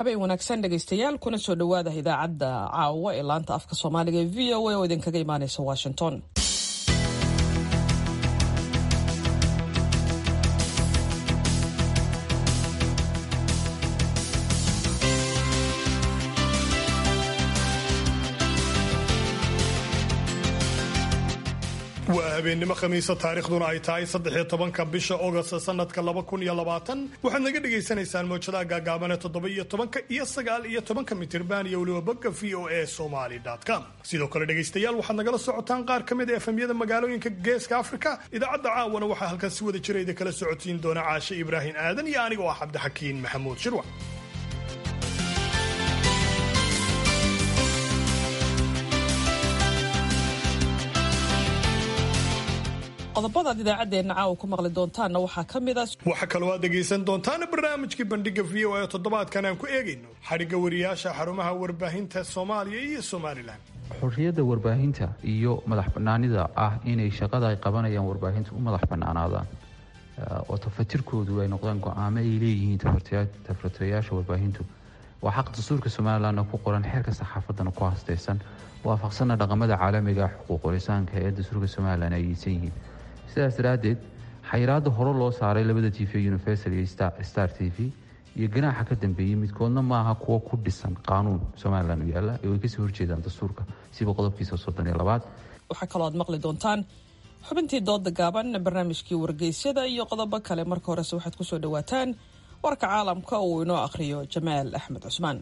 habeen wanaagsan dhegaystayaal kuna soo dhowaada idaacadda caawa ee laanta afka soomaaliga ee v o a oo idinkaga imaaneysa washington waa habeennimo khamiisa taarikhduna ay tahay saddexiyo tobanka bisha ogost sanadka laba kun iyo labaatan waxaad naga dhagaysanaysaan mowjadaha gaagaabane toddoba iyo tobanka iyo sagaal iyo tobanka mitirban iyo weliba bogga v o a somaly com sidoo kale dhegaystayaal waxaad nagala socotaan qaar ka mid a efemyada magaalooyinka geeska afrika idaacadda caawana waxaa halkan si wada jirayda kala socotiin doona caashe ibraahim aadan iyo aniga oo ah cabdixakiin maxamuud shirwac qodobadaad idaacaddeenna caawa ku maqli doontaanna waxaa ka mid a waxaa kaloo aad dhegaysan doontaan barnaamijkii bandhiga v o a toddobaadkan aan ku eegayno xadhigga wariyaasha xarumaha warbaahinta soomaaliya iyo somalilan xorriyadda warbaahinta iyo madax bannaanida ah inay shaqada ay qabanayaan warbaahinta u madax bannaanaadaan oo tafatirkoodu ay noqdaan go-aamo ay leeyihiin tafatirayaasha warbaahintu waa xaq dastuurka somalilanna ku qoran xeerka saxaafaddana ku hastaysan waafaqsanna dhaqamada caalamiga xuquuqulisaanka ee dastuurka somalilan ay yeysan yihiin sidaas daraaddeed xayiraadda hore loo saaray labada t v universal iyo star t v iyo ganaaxa ka dambeeyey midkoodna maaha kuwo ku dhisan qaanuun somalilan u yaalla ee way kasoo horjeedaan dastuurka siba qodobkiisa soddon iyo labaad waxaa kaloo aad maqli doontaan xubintii dooda gaaban barnaamijkii wargeysyada iyo qodobo kale marka horese waxaad kusoo dhawaataan warka caalamka uu inoo akhriyo jamaal axmed cusmaan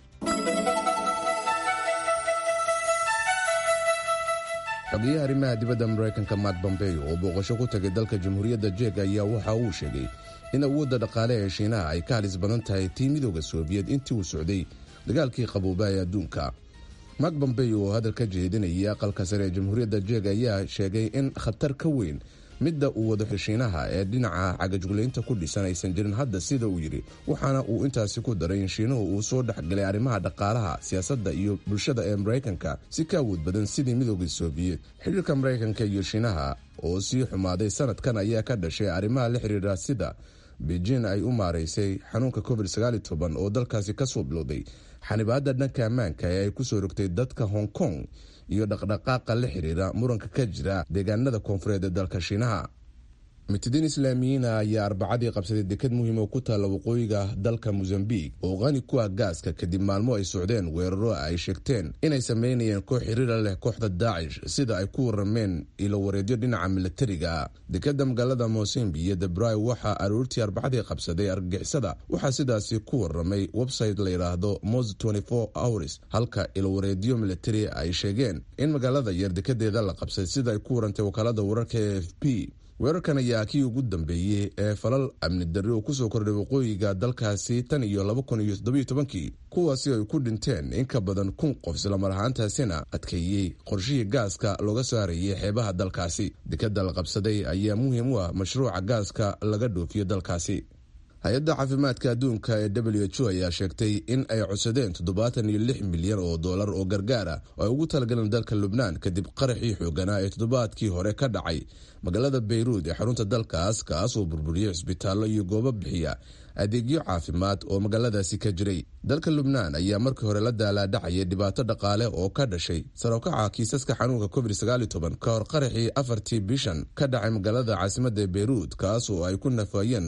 xogeyaha arrimaha dibadda maraykanka mak bombeyo oo booqasho ku tagay dalka jamhuuriyadda jeeg ayaa waxa uu sheegay in awoodda dhaqaale ee shiinaha ay ka halis badan tahay tii midooda soobiyed intii uu socday dagaalkii qaboobaa ee adduunka mak bombeyo oo hadal ka jeedinayay aqalka sare ee jamhuuriyadda jeeg ayaa sheegay in khatar ka weyn midda uu wado shiinaha ee dhinaca cagajuglaynta ku dhisan aysan jirin hadda sida uu yidhi waxaana uu intaasi ku daray in shiinuhu uu soo dhexgalay arrimaha dhaqaalaha siyaasadda iyo bulshada ee maraykanka si ka awood badan sidii midooda soobiyed xidhiirka maraykanka iyo shiinaha oo sii xumaaday sanadkan ayaa ka dhashay arrimaha la xiriira sida beijin ay u maaraysay xanuunka covid oo dalkaasi kasoo bilowday xanibaadda dhanka ammaanka ee ay kusoo rogtay dadka hong kong iyo dhaqdhaqaaqa la xiriira muranka ka jira deegaanada koonfureed ee dalka shiinaha mitidiin islaamiyiina ayaa arbacadii qabsaday dekad muhiim oo ku taalla waqooyiga dalka mosambiq oo qani ku ah gaaska kadib maalmo ay socdeen weeraro ay sheegteen inay sameynayeen koox xiriira leh kooxda daacish sida ay ku warameen ilo wareedyo dhinaca milatariga dekadda magaalada mosambi iyo debray waxaa aroortii arbacadii qabsaday argagixisada waxaa sidaasi ku waramay website la yidhaahdo mos hours halka ilowareedyo milatari ay sheegeen in magaalada yar dekadeeda la qabsaday sida ay ku warantay wakaalada wararka e f p weerarkan ayaa kii ugu dambeeyey ee falal amni darri oo kusoo kordhay waqooyiga dalkaasi tan iyo laba kun iyo toddobiyo tobankii kuwaasi ay ku dhinteen in ka badan kun qof islamar ahaantaasina adkeeyey qorshihii gaaska looga saarayay xeebaha dalkaasi dekadda la qabsaday ayaa muhiim u ah mashruuca gaaska laga dhoofiyo dalkaasi hay-adda caafimaadka adduunka ee w h o ayaa sheegtay in ay codsadeen toddobaatan iyo lix milyan oo dollar oo gargaar ah oo ay ugu talagaleen dalka lubnaan kadib qaraxii xooganaa ee toddobaadkii hore ka dhacay magaalada bayruud ee xarunta dalkaas kaas oo burburiyey cisbitaallo iyo goobo bixiya adeegyo caafimaad oo magaaladaasi ka jiray dalka lubnaan ayaa markii hore la daalaadhacayay dhibaato dhaqaale oo ka dhashay sarowkaca kiisaska xanuunka covid ka hor qaraxii afartii bishan ka dhacay magaalada caasimada beyruud kaas oo ay ku nafayeen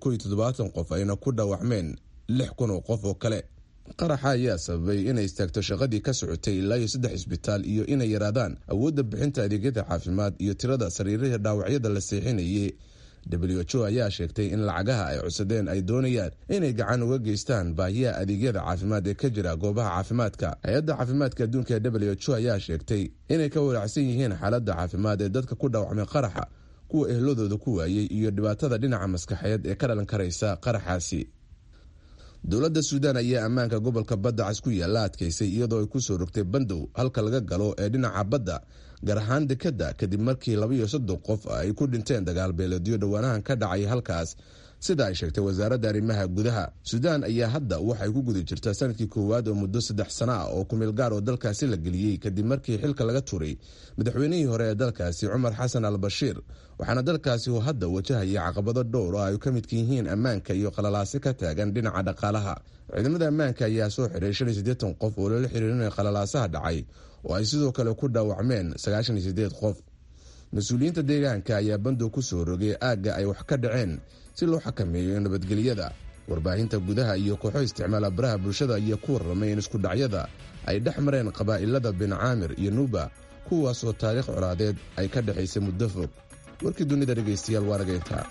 qof ayna ku dhaawacmeen lix kun oo qof oo kale qaraxa ayaa sababay inay istaagto shaqadii ka socotay ilaa iyo saddex isbitaal iyo inay yaraadaan awoodda bixinta adeegyada caafimaad iyo tirada sariirihii dhaawacyada la seexinayay w h o ayaa sheegtay in lacagaha ay codsadeen ay doonayaan inay gacan uga geystaan baahiyaha adeegyada caafimaad ee ka jira goobaha caafimaadka hay-adda caafimaadka adduunka ee w h o ayaa sheegtay inay ka walaacsan yihiin xaaladda caafimaad ee dadka ku dhaawacmay qaraxa kuwa ehladooda ku waayey iyo dhibaatada dhinaca maskaxeed ee ka dhalan karaysa qaraxaasi dowladda suudaan ayaa ammaanka gobolka badda cas ku yaalla adkaysay iyadoo ay kusoo rogtay bandow halka laga galo ee dhinaca badda gaar ahaan dekadda kadib markii labaiyo soddon qof ay ku dhinteen dagaal beeleedyo dhowaanahan ka dhacay halkaas sida ay sheegtay wasaaradda arrimaha gudaha suudaan ayaa hadda waxay ku guda jirtaa sanadkii koowaad oo muddo saddex sana ah oo kumeel gaar oo dalkaasi la geliyey kadib markii xilka laga turay madaxweynihii hore ee dalkaasi cumar xasan al bashiir waxaana dalkaasi uu hadda wajahaya caqabado dhowr oo ay ka midka yihiin ammaanka iyo qalalaasi ka taagan dhinaca dhaqaalaha ciidamada ammaanka ayaa soo xiray shan iyo siddeetan qof oo loola xiriirinaya qalalaasaha dhacay oo ay sidoo kale ku dhaawacmeen sagaashan iyo siddeed qof mas-uuliyiinta deegaanka ayaa bandow ku soo rogay aagga ay wax ka dhaceen si loo xakameeyo nabadgelyada warbaahinta gudaha iyo kooxo isticmaala baraha bulshada ayaa ku warramay in isku dhacyada ay dhex mareen qabaa'ilada bin caamir iyo nuuba kuwaas oo taariikh colaadeed ay ka dhexaysay muddo fog warkii dunida dhegaystayaal waa nageyntaa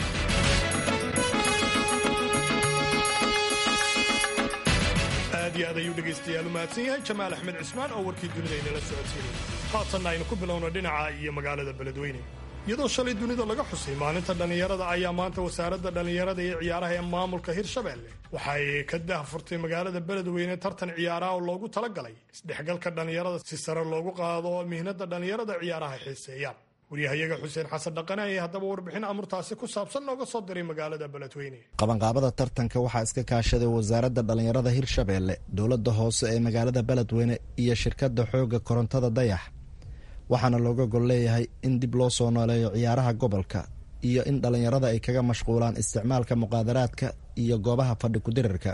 aad iyo aad ayuu dhegaystayaal u mahadsan yahay jamaal axmed cismaan oo warkii dunida inala socodsiinay haatanna aynu ku bilowno dhinaca iyo magaalada beledweyne iyadoo shalay dunida laga xusay maalinta dhallinyarada ayaa maanta wasaaradda dhallinyarada iyo ciyaaraha ee maamulka hirshabelle waxa ay ka dahfurtay magaalada beledweyne tartan ciyaaraha oo loogu talagalay isdhexgalka dhallinyarada si sare loogu qaado mihnada dhallinyarada ciyaaraha xiiseeyaan waryahayaga xuseen xasan dhaqane ayaa haddaba warbixin amurtaasi ku saabsan nooga soo diray magaalada beledweyne qabanqaabada tartanka waxaa iska kaashaday wasaaradda dhallinyarada hirshabeelle dowladda hoose ee magaalada beledweyne iyo shirkadda xoogga korontada dayax waxaana looga gol leeyahay in dib loo soo nooleeyo ciyaaraha gobolka iyo in dhallinyarada ay kaga mashquulaan isticmaalka muqaadaraadka iyo goobaha fadhi kudirarka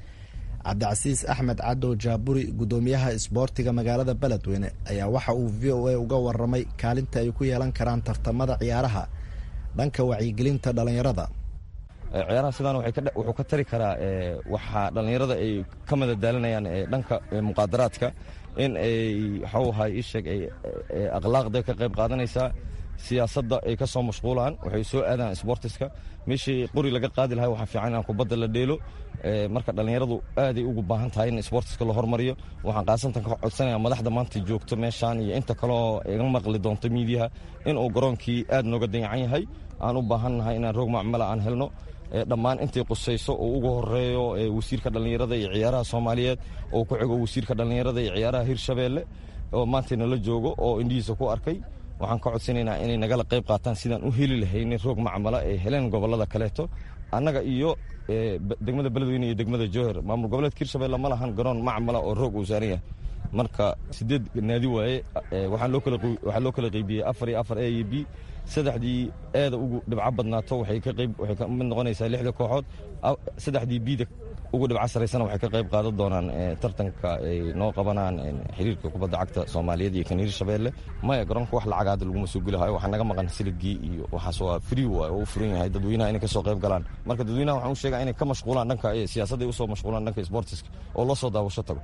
cabdicasiis axmed cadow jaaburi guddoomiyaha isboortiga magaalada beledweyne ayaa waxa uu v o a uga waramay kaalinta ay ku yeelan karaan tartamada ciyaaraha dhanka wacyigelinta dhallinyarada ciyaaraha sidaan wuxuu ka tari karaa waxaa dhallinyarada ay ka madadaalinayaan dhanka muqaadaraadka in ay waxau ahay isheeg ay akhlaaqda ka qayb qaadanaysaa siyaasadda ay ka soo mashquulaan waxay soo aadaan sbortiska meeshii qori laga qaadi lahay waxaa fiican inaan kubadda la dheelo marka dhallinyaradu aaday ugu baahan tahay in sbortiska la hormariyo waxaan qaasantan ka codsanaya madaxda maanta joogto meeshaan iyo inta kaleoo iga maqli doonto miidiyaha inuu garoonkii aad nooga dayacan yahay aan u baahannahay inaan roog macmala aan helno dhammaan intay qusayso oo ugu horeeyo wasiirka dhallinyarada iyo ciyaaraha soomaaliyeed oo ku xigo wasiirka dhallinyarada iyo ciyaaraha hirshabeelle oo maanta nala joogo oo indhihiisa ku arkay waxaan ka codsanaynaa inay nagala qayb qaataan sidaan u heli lahaynin roog macmala ay heleen gobollada kaleeto annaga iyo degmada beledweyne iyo degmada jowher maamul goboleedka hirshabelle ma lahan garoon macmala oo roog uu saaran yahay marka sideed naadi waaye waxaa loo kala qeybiyey afar iyo afar a iyo b saddexdii eeda ugu dhibco badnaato waxay ka mid noqonaysaa lixda kooxood saddexdii bida ugu dhibco saraysana waxay ka qayb qaadan doonaan tartanka ay noo qabanaan xiriirka kubadda cagta soomaaliyeed iyo kan hirshabeelle maya garoonka wax lacag hadda laguma soo gelihayo waxaa naga maqan siligii iyo waxaas waa free waay oo u furan yahay dadweynaha inay ka soo qayb galaan marka dadweynaha waxaan u sheegaa inay ka mashquulaan dhanka siyaasadda ay usoo mashquulaan dhanka sportiska oo loo soo daawasho tago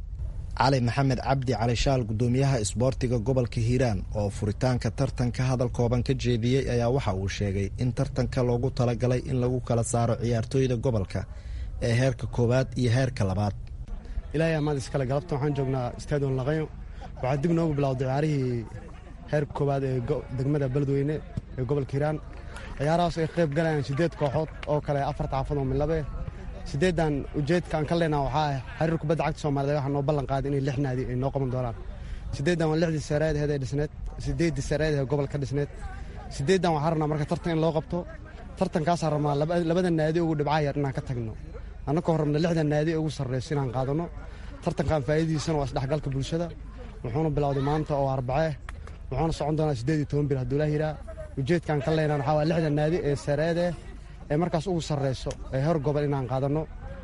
cali maxamed cabdi cali shaal guddoomiyaha isboortiga gobolka hiiraan oo furitaanka tartanka hadal kooban ka jeediyey ayaa waxa uu sheegay in tartanka loogu talagalay in lagu kala saaro ciyaartooyda gobolka ee heerka koowaad iyo heerka labaad ilaahay amaad iskale galabta waxaan joognaa stadion laqayo waxaa dib noogu bilowday ciyaarihii heerka koowaad ee degmada beledweyne ee gobolka hiiraan ciyaarahaas ay qayb galayaan siddeed kooxood oo kale afarta xaafad oo midlabe siddeeddan ujeedka aan ka leenaha waxaa ah xiriir kubadda cagta soomaaliyed waxaa noo ballan qaaday inay lix naadi ay noo qaban doonaan siddeeddan waa lixdii sareed aheed ee dhisneed siddeeddii sareed ee gobolka dhisneed siddeeddan waxaa rabnaa marka tartan in loo qabto tartankaasaa rabnaa labada naadi ugu dhibcaha yar inaan ka tagno annakoo rabna lixda naadi ugu sarreyso inaan qaadanno tartankan faa'iidadiisana waa isdhexgalka bulshada wuxuuna bilowday maanta oo arbacee wuxuuna socon doonaa siddeed iyo toban bil hadduu laa yiraa ujeedkaan ka leynaan waxaa waa lixda naadi ee sareedee ee markaas ugu sarreyso ee hor gobol inaan qaadanno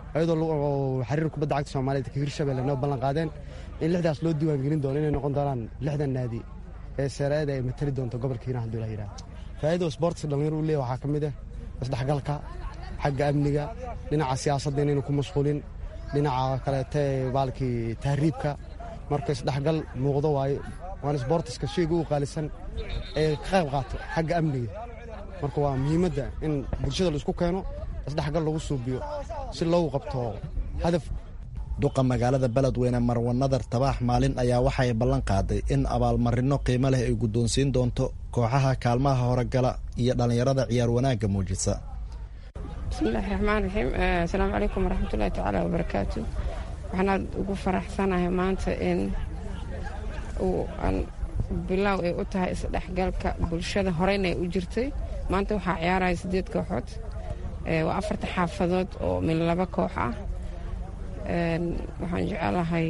ayadoo xiriir kubadda cagta soomaaliyeed ka hirshabelle noo ballan qaadeen in lixdaas loo diiwaangelin doono inay noqon doonaan lixda naadi ee sareeda ay matali doonto gobolka hiiraan hadduu laa yiraa faa'iidada sportska dhallinyaro u leeyahy waxaa ka mid ah isdhexgalka xagga amniga dhinaca siyaasadda inaynu ku mashquulin dhinaca kaleete baalkii tahriibka marka isdhexgal muuqdo waayo waana sboortiska shayga u qaalisan ee ka qayb qaato xagga amniga marka waa muhiimadda in bulshada la isku keeno isdhexgal lagu suubiyo si loogu qabto hadaf duqa magaalada beledweyne marwa nadar tabaax maalin ayaa waxay ballan qaaday in abaalmarino qiimo leh ay guddoonsiin doonto kooxaha kaalmaha horogala iyo dhallinyarada ciyaar wanaagga muujisa bismillahi raxmaan raxiim asalaamu calaykum waraxmatullahi tacaala wabarakaatu waxaan aad ugu faraxsanahay maanta in uu aan bilaaw ay u tahay isdhexgalka bulshada horeyna ay u jirtay maanta waxaa ciyaaraya siddeed kooxood waa afarta xaafadood oo min laba koox ah waxaan jecelahay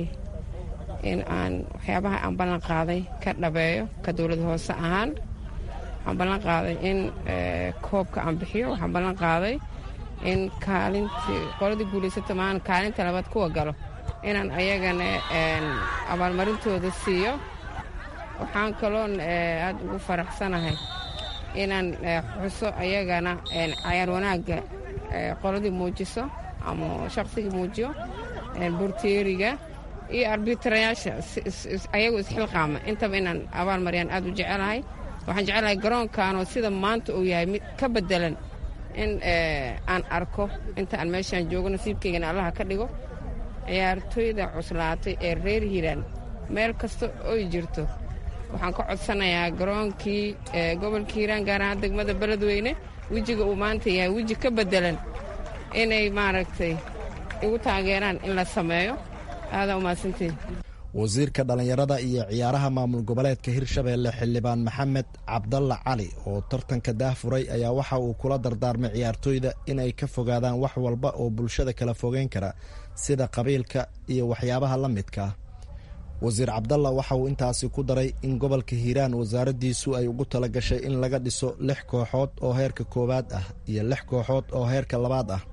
in aan waxyaabaha aan ballan qaaday ka dhabeeyo ka dowlad hoose ahaan waxaan ballan qaaday in koobka aan bixiyo waxaan ballan qaaday in kaalintii qoladii guulaysata maan kaalinta labaad kuwa galo inaan ayagana abaalmarintooda siiyo waxaan kaloon aad ugu faraxsanahay inaan xuso ayagana cayaar wanaagga qoladii muujiso ama shaqsigii muujiyo burteeriga iyo arbitrayaasha ayagu isxilqaama intaba inaan abaal mariyaan aad u jecelahay waxaan jecelahay garoonkanoo sida maanta uu yahay mid ka bedelan in aan arko inta aan meeshaan joogo nasiibkaygana allaha ka dhigo ciyaartooyda cuslaatay ee reer hiiraan meel kasta oy jirto waxaan ka codsanayaa garoonkii gobolka hiiraan gaar ahaan degmada beledweyne wejiga uu maanta yahay weji ka bedelan inay maaragtay igu taageeraan in la sameeyo aadaa umahadsantiin wasiirka dhallinyarada iyo ciyaaraha maamul goboleedka hirshabeelle xildhibaan maxamed cabdalla cali oo tartanka daahfuray ayaa waxa uu kula dardaarmay ciyaartooyda in ay ka fogaadaan wax walba oo bulshada kala fogeyn kara sida qabiilka iyo waxyaabaha la midka ah wasiir cabdalla waxa uu intaasi ku daray in gobolka hiiraan wasaaraddiisu ay ugu tala gashay in laga dhiso lix kooxood oo heerka koowaad ah iyo lix kooxood oo heerka labaad ah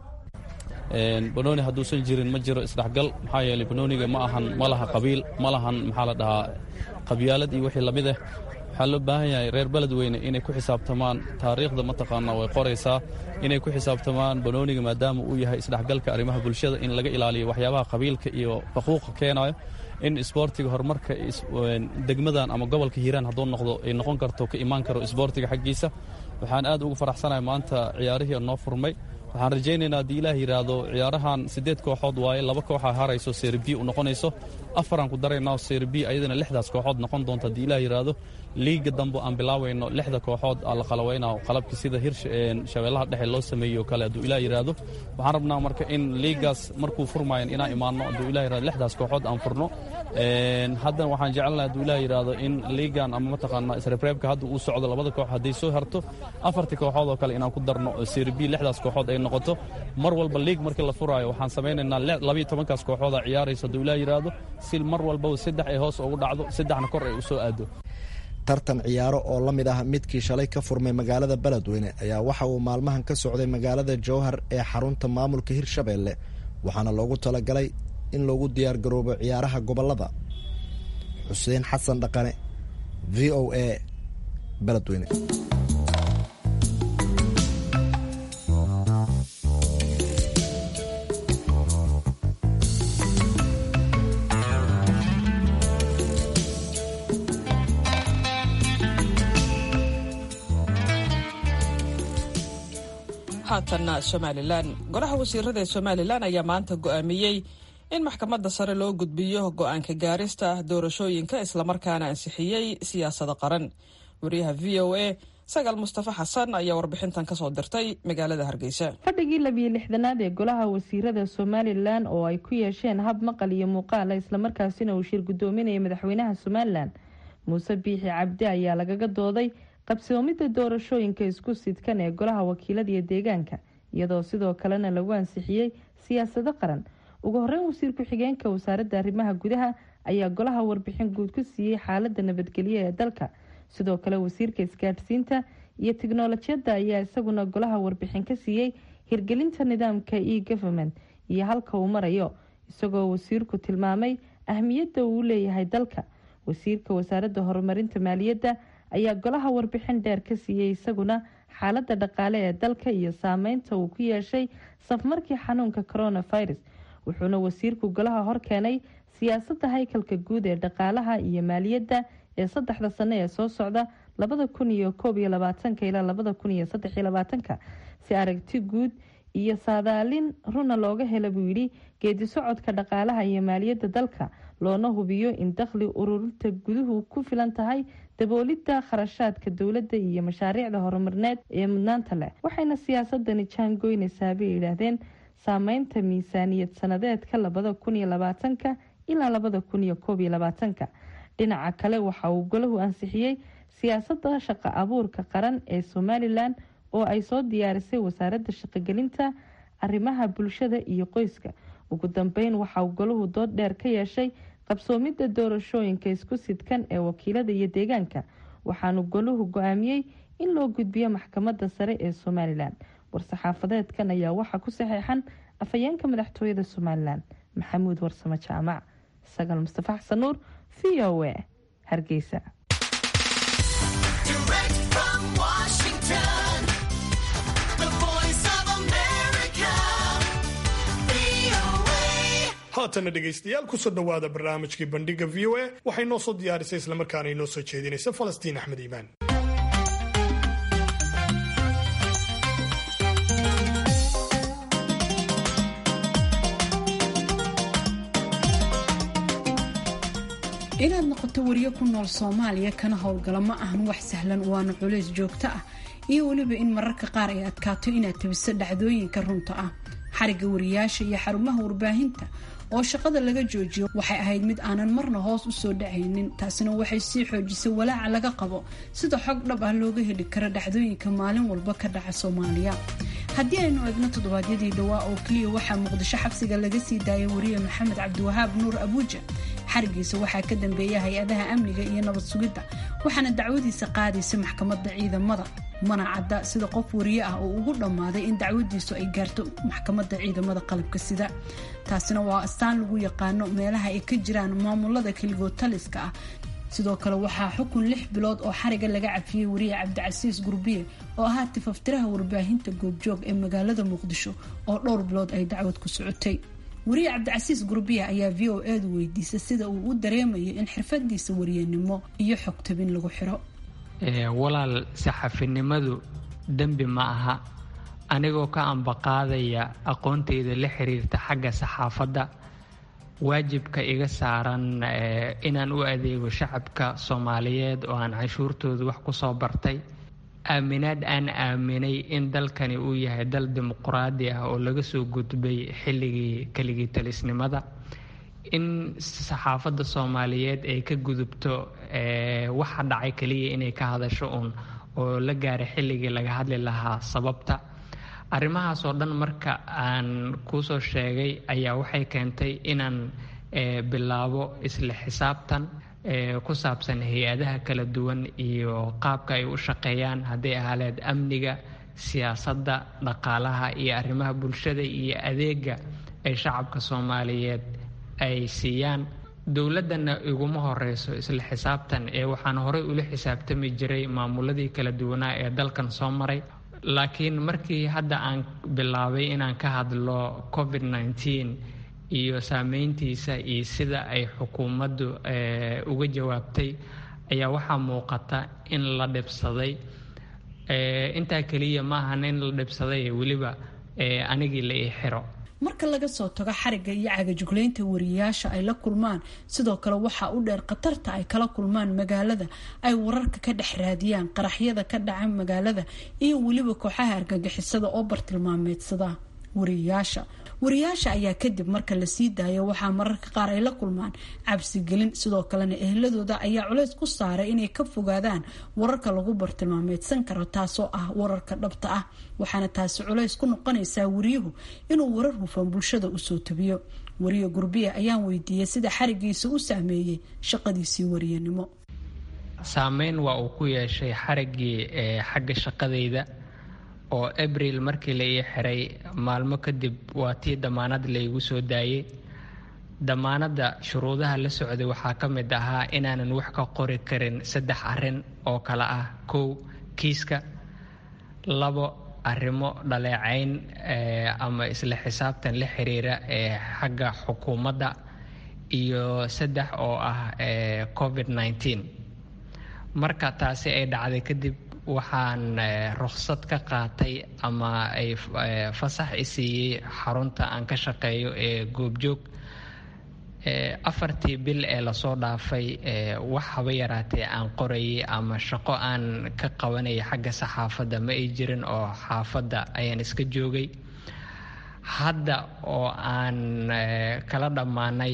banooni hadduusan jirin ma jiro isdhexgal maxaa yeeley banooniga ma ahan ma laha qabiil ma lahan maxaa la dhahaa qabyaalad iyo wixii lamid ah waxaa loo baahan yahay reer beledweyne inay ku xisaabtamaan taariikhda mataqaanaa way qoraysaa inay ku xisaabtamaan banooniga maadaama uu yahay isdhexgalka arrimaha bulshada in laga ilaaliyo waxyaabaha qabiilka iyo faquuqa keenayo in isboortiga horumarka degmadan ama gobolka hiiraan hadduu noqdo ay noqon karto ka imaan karo isboortiga xaggiisa waxaan aad ugu faraxsanahay maanta ciyaarihii noo furmay waxaan rajaynaynaa haddii ilaah yidhaahdo ciyaarahan siddeed kooxood waaye laba kooxa harayso serbi u noqonayso afaraan ku daraynaa serbi ayadana lixdaas kooxood noqon doonta haddii ilaah yidhaahdo liiga dambe aan bilaawayno lixda kooxood aa la qalawayna qalabka sida hir shabeellaha dhexe loo sameeyey oo kale hadduu ilaah yidhaahdo waxaan rabnaa marka in liigaas markuu furmayan inaan imaanno hadduu ilah yidhahdo lixdaas kooxood aan furno haddana waxaan jecelnahay hadduu ilaah yidhaahdo in liigan ama mataqaanaa isreebreebka hadda uu socdo labada koox hadday soo harto afartii kooxood oo kale inaan ku darno serbi lixdaas kooxood ay noqoto mar walba liig markii la furaayo waxaan samaynaynaa labiyo tobankaas kooxooda ciyaaraysa hadduu ilaah yidhaahdo si mar walbaba saddex ay hoos ugu dhacdo saddexna kor ay u soo aado tartan ciyaaro oo la mid ah midkii shalay ka furmay magaalada beledweyne ayaa waxa uu maalmahan ka socday magaalada jowhar ee xarunta maamulka hirshabeelle waxaana loogu talagalay in loogu diyaargaroobo ciyaaraha gobolada xuseen xasan dhaqane v o a beledweyne haatanna somalilan golaha wasiirada ee somalilan ayaa maanta go'aamiyey in maxkamadda sare loo gudbiyo go'aanka gaarista doorashooyinka islamarkaana ansixiyey siyaasada qaran wariyaha v o a sagaal mustafa xasan ayaa warbixintan kasoo dirtay magaalada hargeysa fadhigii labiyo lixdanaad ee golaha wasiirada somalilan oo ay ku yeesheen hab maqal iyo muuqaala islamarkaasina uu shir gudoominaya madaxweynaha somalilan muuse biixi cabdi ayaa lagaga dooday qabsoomidda doorashooyinka isku sidkan ee golaha wakiilada iyo deegaanka iyadoo sidoo kalena lagu ansixiyey siyaasado qaran ugu horeyn wasiir ku-xigeenka wasaaradda arrimaha gudaha ayaa golaha warbixin guud ku siiyey xaalada nabadgelyo ee dalka sidoo kale wasiirka isgaadhsiinta iyo tiknolojiyadda ayaa isaguna golaha warbixin ka siiyey hirgelinta nidaamka e government iyo halka uu marayo isagoo wasiirku tilmaamay ahmiyadda uu leeyahay dalka wasiirka wasaaradda horumarinta maaliyadda ayaa golaha warbixin dheer ka siiyey isaguna xaalada dhaqaale ee dalka iyo saameynta uu ku yeeshay safmarkii xanuunka coronavirus wuxuuna wasiirku golaha horkeenay siyaasadda haykalka guud ee dhaqaalaha iyo maaliyadda ee saddexda sano ee soo socda labada kun iyo koob iyo labaatanka ilaa labada kun iyo saddex iyo labaatanka si aragti guud iyo saadaalin runa looga hela buu yidhi geedi socodka dhaqaalaha iyo maaliyadda dalka loona hubiyo in dakhli ururinta guduhu ku filan tahay daboolidda kharashaadka dowladda iyo mashaariicda horumarineed ee mudnaanta leh waxayna siyaasadani jaangoynaysaa bay yidhaahdeen saameynta miisaaniyad sanadeedka labada kun iyo labaatanka ilaa labada kun iyo koob iyo labaatanka dhinaca kale waxa uu golahu ansixiyey siyaasadda shaqo abuurka qaran ee somalilan oo ay soo diyaarisay wasaaradda shaqogelinta arrimaha bulshada iyo qoyska ugu dambeyn waxa uu golahu dood dheer ka yeeshay qabsoomidda doorashooyinka isku sidkan ee wakiilada iyo deegaanka waxaanu golahu go-aamiyey in loo gudbiyo maxkamadda sare ee somalilan war-saxaafadeedkan ayaa waxaa ku saxeexan afhayeenka madaxtooyada somalilan maxamuud warsamo jaamac sagal mustafa xasan nuur v o a hargeysa haatana dhegaystayaal kusoo dhowaada barnaamijkii bandhiga v o a waxay noo soo diyaarisay islamarkaana inoo soo jeedinaysa falastiin axmed iimaan inaad noqoto wariyo ku nool soomaaliya kana howlgala ma ahan wax sahlan waana culays joogto ah iyo weliba in mararka qaar ay adkaato inaad tabiso dhacdooyinka runta ah xariga wariyaasha iyo xarumaha warbaahinta oo shaqada laga joojiyo waxay ahayd mid aanan marna hoos usoo dhacaynin taasina waxay sii xoojisay walaaca laga qabo sida xog dhab ah looga heli karo dhacdooyinka maalin walba ka dhaca soomaaliya haddii aynu eegno toddobaadyadii dhawaa oo keliya waxaa muqdisho xabsiga laga sii daayay wariye maxamed cabdiwahaab nuur abuuja xarigiisa waxaa ka dambeeya hay-adaha amniga iyo nabad sugidda waxaana dacwadiisa qaadaysa maxkamadda ciidamada mana cadda sida qof wariye ah oo ugu dhammaaday in dacwadiisu ay gaarto maxkamadda ciidamada qalabka sida taasina waa astaan lagu yaqaano meelaha ay ka jiraan maamulada keligood taliska ah sidoo kale waxaa xukun lix bilood oo xariga laga cafiyey wariye cabdicasiis gurbiye oo ahaa tifaftiraha warbaahinta goobjoog ee magaalada muqdisho oo dhowr bilood ay dacwad ku socotay wariye cabdicasiis gurbiya ayaa v o edu weydiisay sida uu u dareemayo in xirfadiisa wariyanimo iyo xogtabin lagu xiro walaal saxafinimadu dembi ma aha anigoo ka ambaqaadaya aqoonteyda la xiriirta xagga saxaafadda waajibka iga saaran inaan u adeego shacabka soomaaliyeed oo aan canshuurtooda wax ku soo bartay aaminaad aan aaminay in dalkani uu yahay dal dimuquraadi ah oo laga soo gudbay xilligii keligii talisnimada in saxaafadda soomaaliyeed ay ka gudubto waxa dhacay keliya inay ka hadasho uun oo la gaaray xilligii laga hadli lahaa sababta arrimahaas oo dhan marka aan kuusoo sheegay ayaa waxay keentay inaan bilaabo isla xisaabtan ku saabsan hay-adaha kala duwan iyo qaabka ay u shaqeeyaan hadday ahaaleed amniga siyaasadda dhaqaalaha iyo arrimaha bulshada iyo adeega ay shacabka soomaaliyeed ay siiyaan dowladdana iguma horeyso isla xisaabtan ee waxaan horey ula xisaabtami jiray maamuladii kala duwanaa ee dalkan soo maray laakiin markii hadda aan bilaabay inaan ka hadlo covid nneteen iyo saameyntiisa iyo sida ay xukuumaddu uga jawaabtay ayaa waxaa muuqata in la dhibsaday intaa keliya ma ahan in la dhibsaday weliba anigii la ii xiro marka laga soo tago xariga iyo cagajuglaynta wariyayaasha ay la kulmaan sidoo kale waxaa u dheer khatarta ay kala kulmaan magaalada ay wararka ka dhex raadiyaan qaraxyada ka dhaca magaalada iyo weliba kooxaha argagixisada oo bartilmaameedsada wariyayaasha wariyayaasha ayaa kadib marka la sii daayo waxaa mararka qaar ay la kulmaan cabsigelin sidoo kalena ehladooda ayaa culays ku saaray inay ka fogaadaan wararka lagu bartilmaameedsan karo taasoo ah wararka dhabta ah waxaana taasi culays ku noqonaysaa wariyuhu inuu warar hufan bulshada usoo tabiyo wariye gurbiya ayaan weydiiyey sida xarigiisa u saameeyey shaqadiisii wariyanimo saameyn waa uu ku yeeshay xarigii xagga shaqadayda oo abril markii la ii xiray maalmo kadib waa tii damaanad laygu soo daayey damaanadda shuruudaha la socday waxaa ka mid ahaa inaanan wax ka qori karin saddex arrin oo kale ah kow kiiska labo arrimo dhaleecayn ama isla xisaabtan la xiriira ee xagga xukuumadda iyo saddex oo ah covid nneteen marka taasi ay dhacday kadib waxaan ruksad ka qaatay ama ay fasax i siiyey xarunta aan ka shaqeeyo ee goobjoog afartii bil ee lasoo dhaafay wax haba yaraatee aan qorayay ama shaqo aan ka qabanaya xagga saxaafadda ma ay jirin oo xaafadda ayaan iska joogay hadda oo aan kala dhammaanay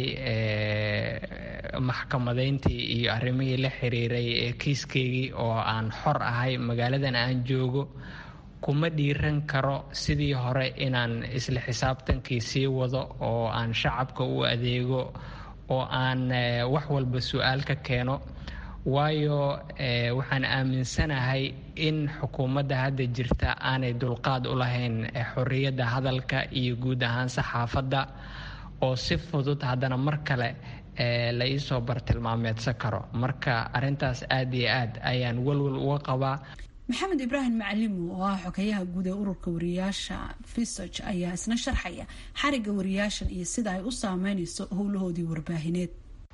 maxkamadayntii iyo arrimihii la xiriiray kiiskeygii oo aan xor ahay magaaladan aan joogo kuma dhiiran karo sidii hore inaan isla xisaabtankii sii wado oo aan shacabka u adeego oo aan wax walba su-aal ka keeno waayo waxaan aaminsanahay in xukuumadda hadda jirta aanay dulqaad u lahayn xorriyadda hadalka iyo guud ahaan saxaafadda oo si fudud haddana mar kale la iisoo bartilmaameedsan karo marka arintaas aad iyo aad ayaan walwal uga qabaa maxamed ibraahim macalimu oo ah xogeyaha guud ee ururka wariyaasha fisog ayaa isna sharxaya xariga wariyaashan iyo sida ay u saameynayso howlahoodii warbaahineed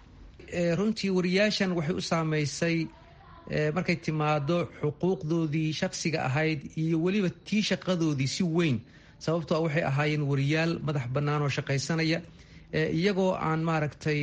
runtii wariyaashan waxay u saameysay markay timaado xuquuqdoodii shaqsiga ahayd iyo weliba tii shaqadoodii si weyn sababtoo waxay ahaayeen wariyaal madax bannaan oo shaqaysanaya iyagoo aan maaragtay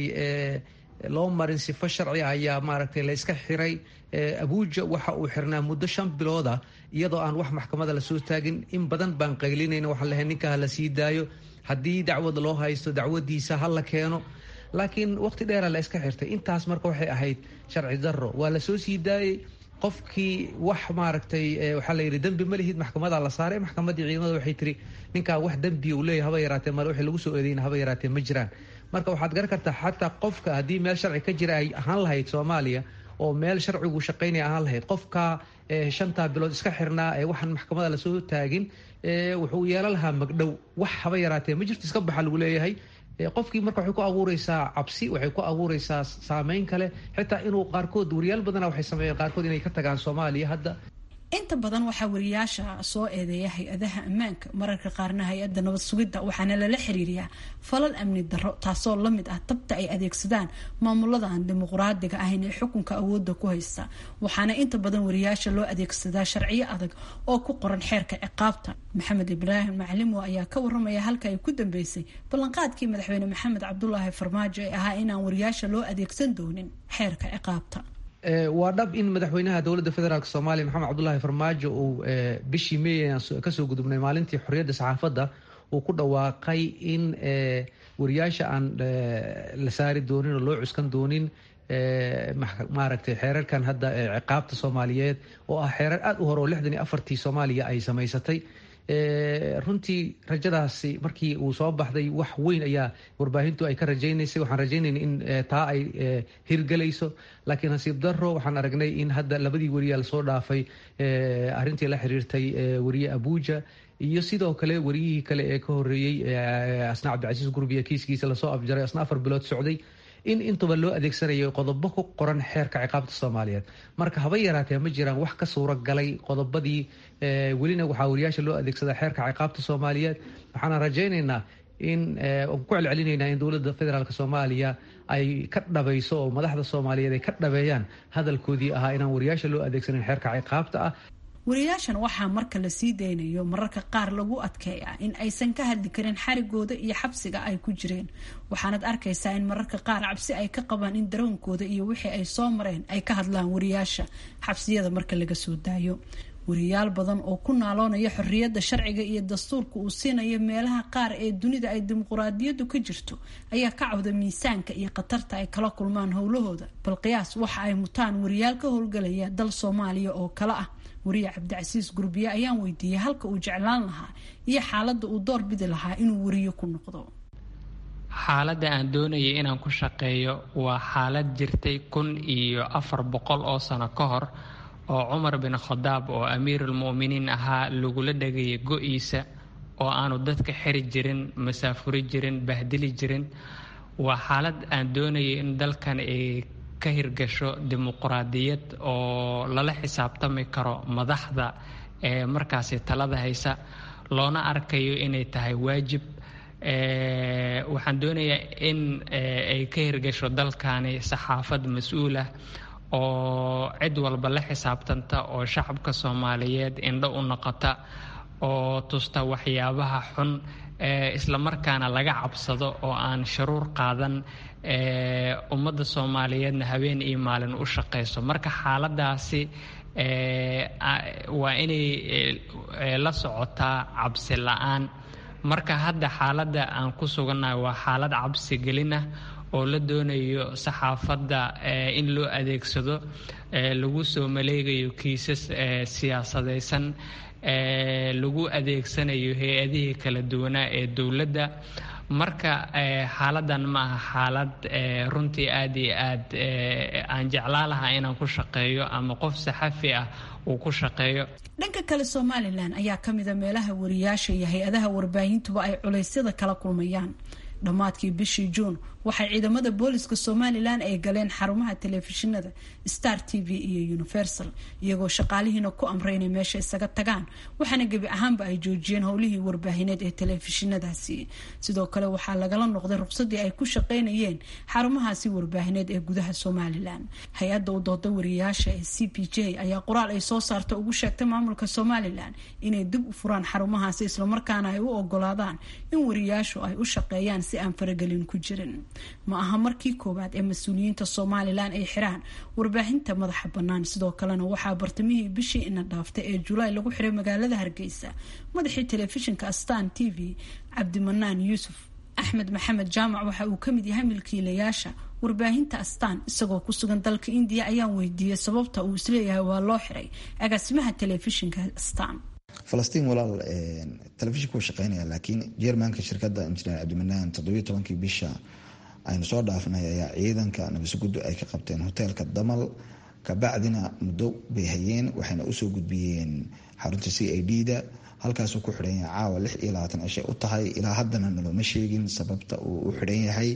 loo marin sifo sharci ah ayaa maaragtay la yska xiray abuuja waxa uu xirnaa muddo shan bilooda iyadoo aan wax maxkamada lasoo taagin in badan baan qaylinayna waxaan lahay ninka ha la sii daayo haddii dacwad loo haysto dacwadiisa ha la keeno laakiin waqti dheera la iska xirtay intaas marka waxay ahayd sharci daro waa lasoo sii daayey qofkii wax maaragtay waxaa la yidhi dembi ma lihid maxkamada la saaray maxkamadii ciidamada waxay tiri ninkaa wax dembiya uu leeyahy haba yaraatee male wixii lagu soo eedeyna haba yaraatee ma jiraan marka waxaad garan kartaa xataa qofka haddii meel sharci ka jira ay ahaan lahayd soomaaliya oo meel sharcigu shaqaynaya ahaan lahayd qofka shantaa bilood iska xirnaa ee waxaan maxkamada lasoo taagin wuxuu yeelan lahaa magdhow wax haba yaraatee ma jirto iska baxa lagu leeyahay qofkii marka waxay ku abuureysaa cabsi waxay ku abuureysaa saameyn kale xitaa inuu qaarkood wariyaal badana waxay sameeyeen qaarkood inay ka tagaan soomaaliya hadda inta badan waxaa wariyaasha soo eedeeya hay-adaha ammaanka mararka qaarna hay-adda nabad sugidda waxaana lala xiriiriyaa falal amni darro taasoo lamid ah tabta ay adeegsadaan maamulada aan dimuqraadiga ahayn ee xukunka awoodda ku haysta waxaana inta badan wariyaasha loo adeegsadaa sharciyo adag oo ku qoran xeerka ciqaabta maxamed ibraahim maclimo ayaa ka waramaya halka ay ku dambeysay ballanqaadkii madaxweyne maxamed cabdulaahi farmaajo ee ahaa inaan wariyaasha loo adeegsan doonin xeerka ciqaabta waa dhab in madaxweynaha dowladda federaalk soomaaliya maxamed cabdulaahi farmaajo uu bishii meey kasoo gudubnay maalintii xorriyadda saxaafadda uu ku dhawaaqay in wariyaasha aan la saari doonin oo loo cuskan doonin maaragtay xeerarkan hadda ciqaabta soomaaliyeed oo ah xeerar aada u hore oo lixdan iyo afartii soomaaliya ay samaysatay runtii rajadaasi markii uu soo baxday wax weyn ayaa warbaahintu ay ka rajaynaysay waxaan rajaynayna in taa ay hirgelayso laakiin nasiib daro waxaan aragnay in hadda labadii wariyaa lasoo dhaafay arrintii la xiriirtay wariye abuuja iyo sidoo kale wariyihii kale ee ka horeeyey asna cabdicasiis gurbiya kiiskiisa lasoo afjaray asna afar bilood socday in intuba loo adeegsanayo qodobo ku qoran xeerka ciqaabta soomaaliyeed marka haba yaraatee ma jiraan wax ka suuro galay qodobadii welina waxaa wariyaasha loo adeegsadaa xeerka ciqaabta soomaaliyeed waxaana rajaynaynaa in ku celcelinaynaa in dowladda federaalk soomaaliya ay ka dhabayso oo madaxda soomaaliyeed ay ka dhabeeyaan hadalkoodii ahaa inaan wariyaasha loo adeegsanin xeerka ciqaabta ah wariyaashan waxaa marka la sii daynayo mararka qaar lagu adkeeyaa in aysan ka hadli karin xarigooda iyo xabsiga ay ku jireen waxaanad arkaysaa in mararka qaar cabsi ay ka qabaan in daroonkooda iyo wixii ay soo mareen ay ka hadlaan wariyaasha xabsiyada marka laga soo daayo wariyaal badan oo ku naaloonaya xorriyadda sharciga iyo dastuurka uu siinayo meelaha qaar ee dunida ay dimuquraadiyaddu ka jirto ayaa ka cawda miisaanka iyo khatarta ay kala kulmaan howlahooda bal qiyaas waxa ay mutaan wariyaal ka howlgalaya dal soomaaliya oo kale ah wariye cabdicasiis gurbiye ayaan weydiiyey halka uu jeclaan lahaa iyo xaaladda uu door bidi lahaa inuu wariyo ku noqdo xaaladda aan doonayay inaan ku shaqeeyo waa xaalad jirtay kun iyo afar boqol oo sano ka hor oo cumar bin khadaab oo amiirulmu'miniin ahaa lagula dhagayay go-iisa oo aanu dadka xiri jirin masaafuri jirin bahdili jirin waa xaalad aan doonayay in dalkan ay ka hirgasho dimuquraadiyad oo lala xisaabtami karo madaxda ee markaasi talada haysa loona arkayo inay tahay waajib waxaan doonayaa in ay ka hirgasho dalkani saxaafad mas-uulah oo cid walba la xisaabtanta oo shacabka soomaaliyeed indho u noqota oo tusta waxyaabaha xun islamarkaana laga cabsado oo aan sharuur qaadan ummadda soomaaliyeedna habeen iyo maalin u shaqayso marka xaaladaasi waa inay la socotaa cabsi la-aan marka hadda xaaladda aan ku sugannahay waa xaalad cabsi gelin ah oo la doonayo saxaafadda in loo adeegsado lagu soo maleegayo kiisas siyaasadaysan lagu adeegsanayo hay-adihii kala duwanaa ee dowladda marka xaaladan ma aha xaalad runtii aad iyo aad aan jeclaa lahaa inaan ku shaqeeyo ama qof saxafi ah uu ku shaqeeyo dhanka kale somalilan ayaa ka mida meelaha wariyaasha iyo hay-adaha warbaahintuba ay culeysyada kala kulmayaan dhammaadkii bishii juun waxay ciidamada booliska somalilan ay galeen xarumaha telefishinada star t v iyo universal iyagoo shaqaalihiina ku amray inay meesha isaga tagaan waxaana gebi ahaanba ay joojiyeen howlihii warbaahineed ee telefishinadaasi sidoo kale waxaa lagala noqday ruqsadii ay ku shaqeynayeen xarumahaasi warbaahineed ee gudaha somalilan hay-adda u dooda wariyaasha ee c p j ayaa qoraal ay soo saarta ugu sheegtay maamulka somalilan inay dib u furaan xarumahaasi islamarkaana ay u ogolaadaan in wariyaashu ay u shaqeeyaan si aan faragelin ku jirin ma aha markii koowaad ee mas-uuliyiinta somalilan ay xiraan warbaahinta madaxa bannaan sidoo kalena waxaa bartamihii bishii ina dhaaftay ee julaay lagu xiray magaalada hargeysa madaxii telefishinka astan t v cabdimanaan yuusuf axmed maxamed jaamac waxa uu kamid yahay milkiilayaasha warbaahinta astaan isagoo ku sugan dalka indiya ayaan weydiiyey sababta uu isleeyahay waa loo xiray agaasimaha telefishinka astaan falastiin walaal telefishinku wuu shaqeynaya laakiin jermanka shirkadda injineer cabdimanaan toddobiyo tobankii bisha aynu soo dhaafnay ayaa ciidanka nabasuguddu ay ka qabteen hoteelka damal kabacdina muddo bay hayeen waxayna usoo gudbiyeen xarunta c i d da halkaasuu ku xidhan yahay caawa lix iyo labaatan cishay u tahay ilaa haddana nalooma sheegin sababta uu u xidhan yahay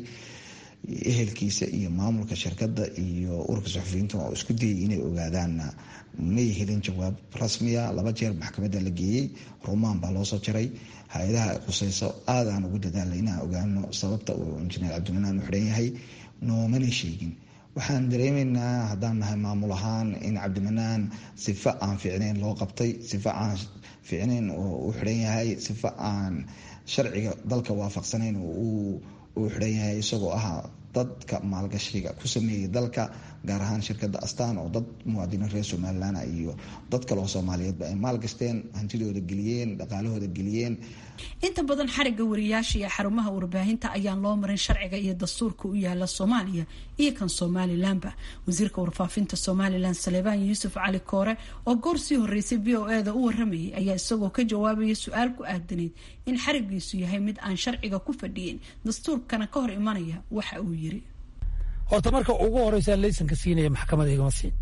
ehelkiisa iyo maamulka shirkadda iyo ururka suxufiyiinta oo isku dayay inay ogaadaanna may helin jawaab rasmiya laba jeer maxkamadda la geeyey rumaan baa loosoo jaray hay-adaha quseyso aad aan ugu dadaalay inaan ogaano sababta uu injineer cabdimanaan u xidhan yahay noomana sheegin waxaan dareemaynaa haddaan nahay maamul ahaan in cabdimanaan sifo aan fiicnayn loo qabtay sifo aan fiicnayn oo u xidhan yahay sifo aan sharciga dalka waafaqsanayn uu xidhan yahay isagoo ahaa dadka maalgashiga ku sameeyay dalka gaar ahaan shirkadda astaan oo dad muwaadiniin reer somalilan iyo dad kale oo soomaaliyeedba ay maalgashteen hantidooda geliyeen dhaqaalahooda geliyeen inta badan xariga wariyaasha iyo xarumaha warbaahinta ayaan loo marin sharciga iyo dastuurka u yaala soomaaliya iyo kan somalilanba wasiirka warfaafinta somalilan saleebaan yuusuf cali koore oo goor sii horeysay v o eda u waramayay ayaa isagoo ka jawaabaya su-aal ku aadanayd in xarigiisu yahay mid aan sharciga ku fadhiyin dastuurkana ka hor imanaya waxa uu yiri horta marka ugu horeysaa laysanka siinaya maxkamada igama siin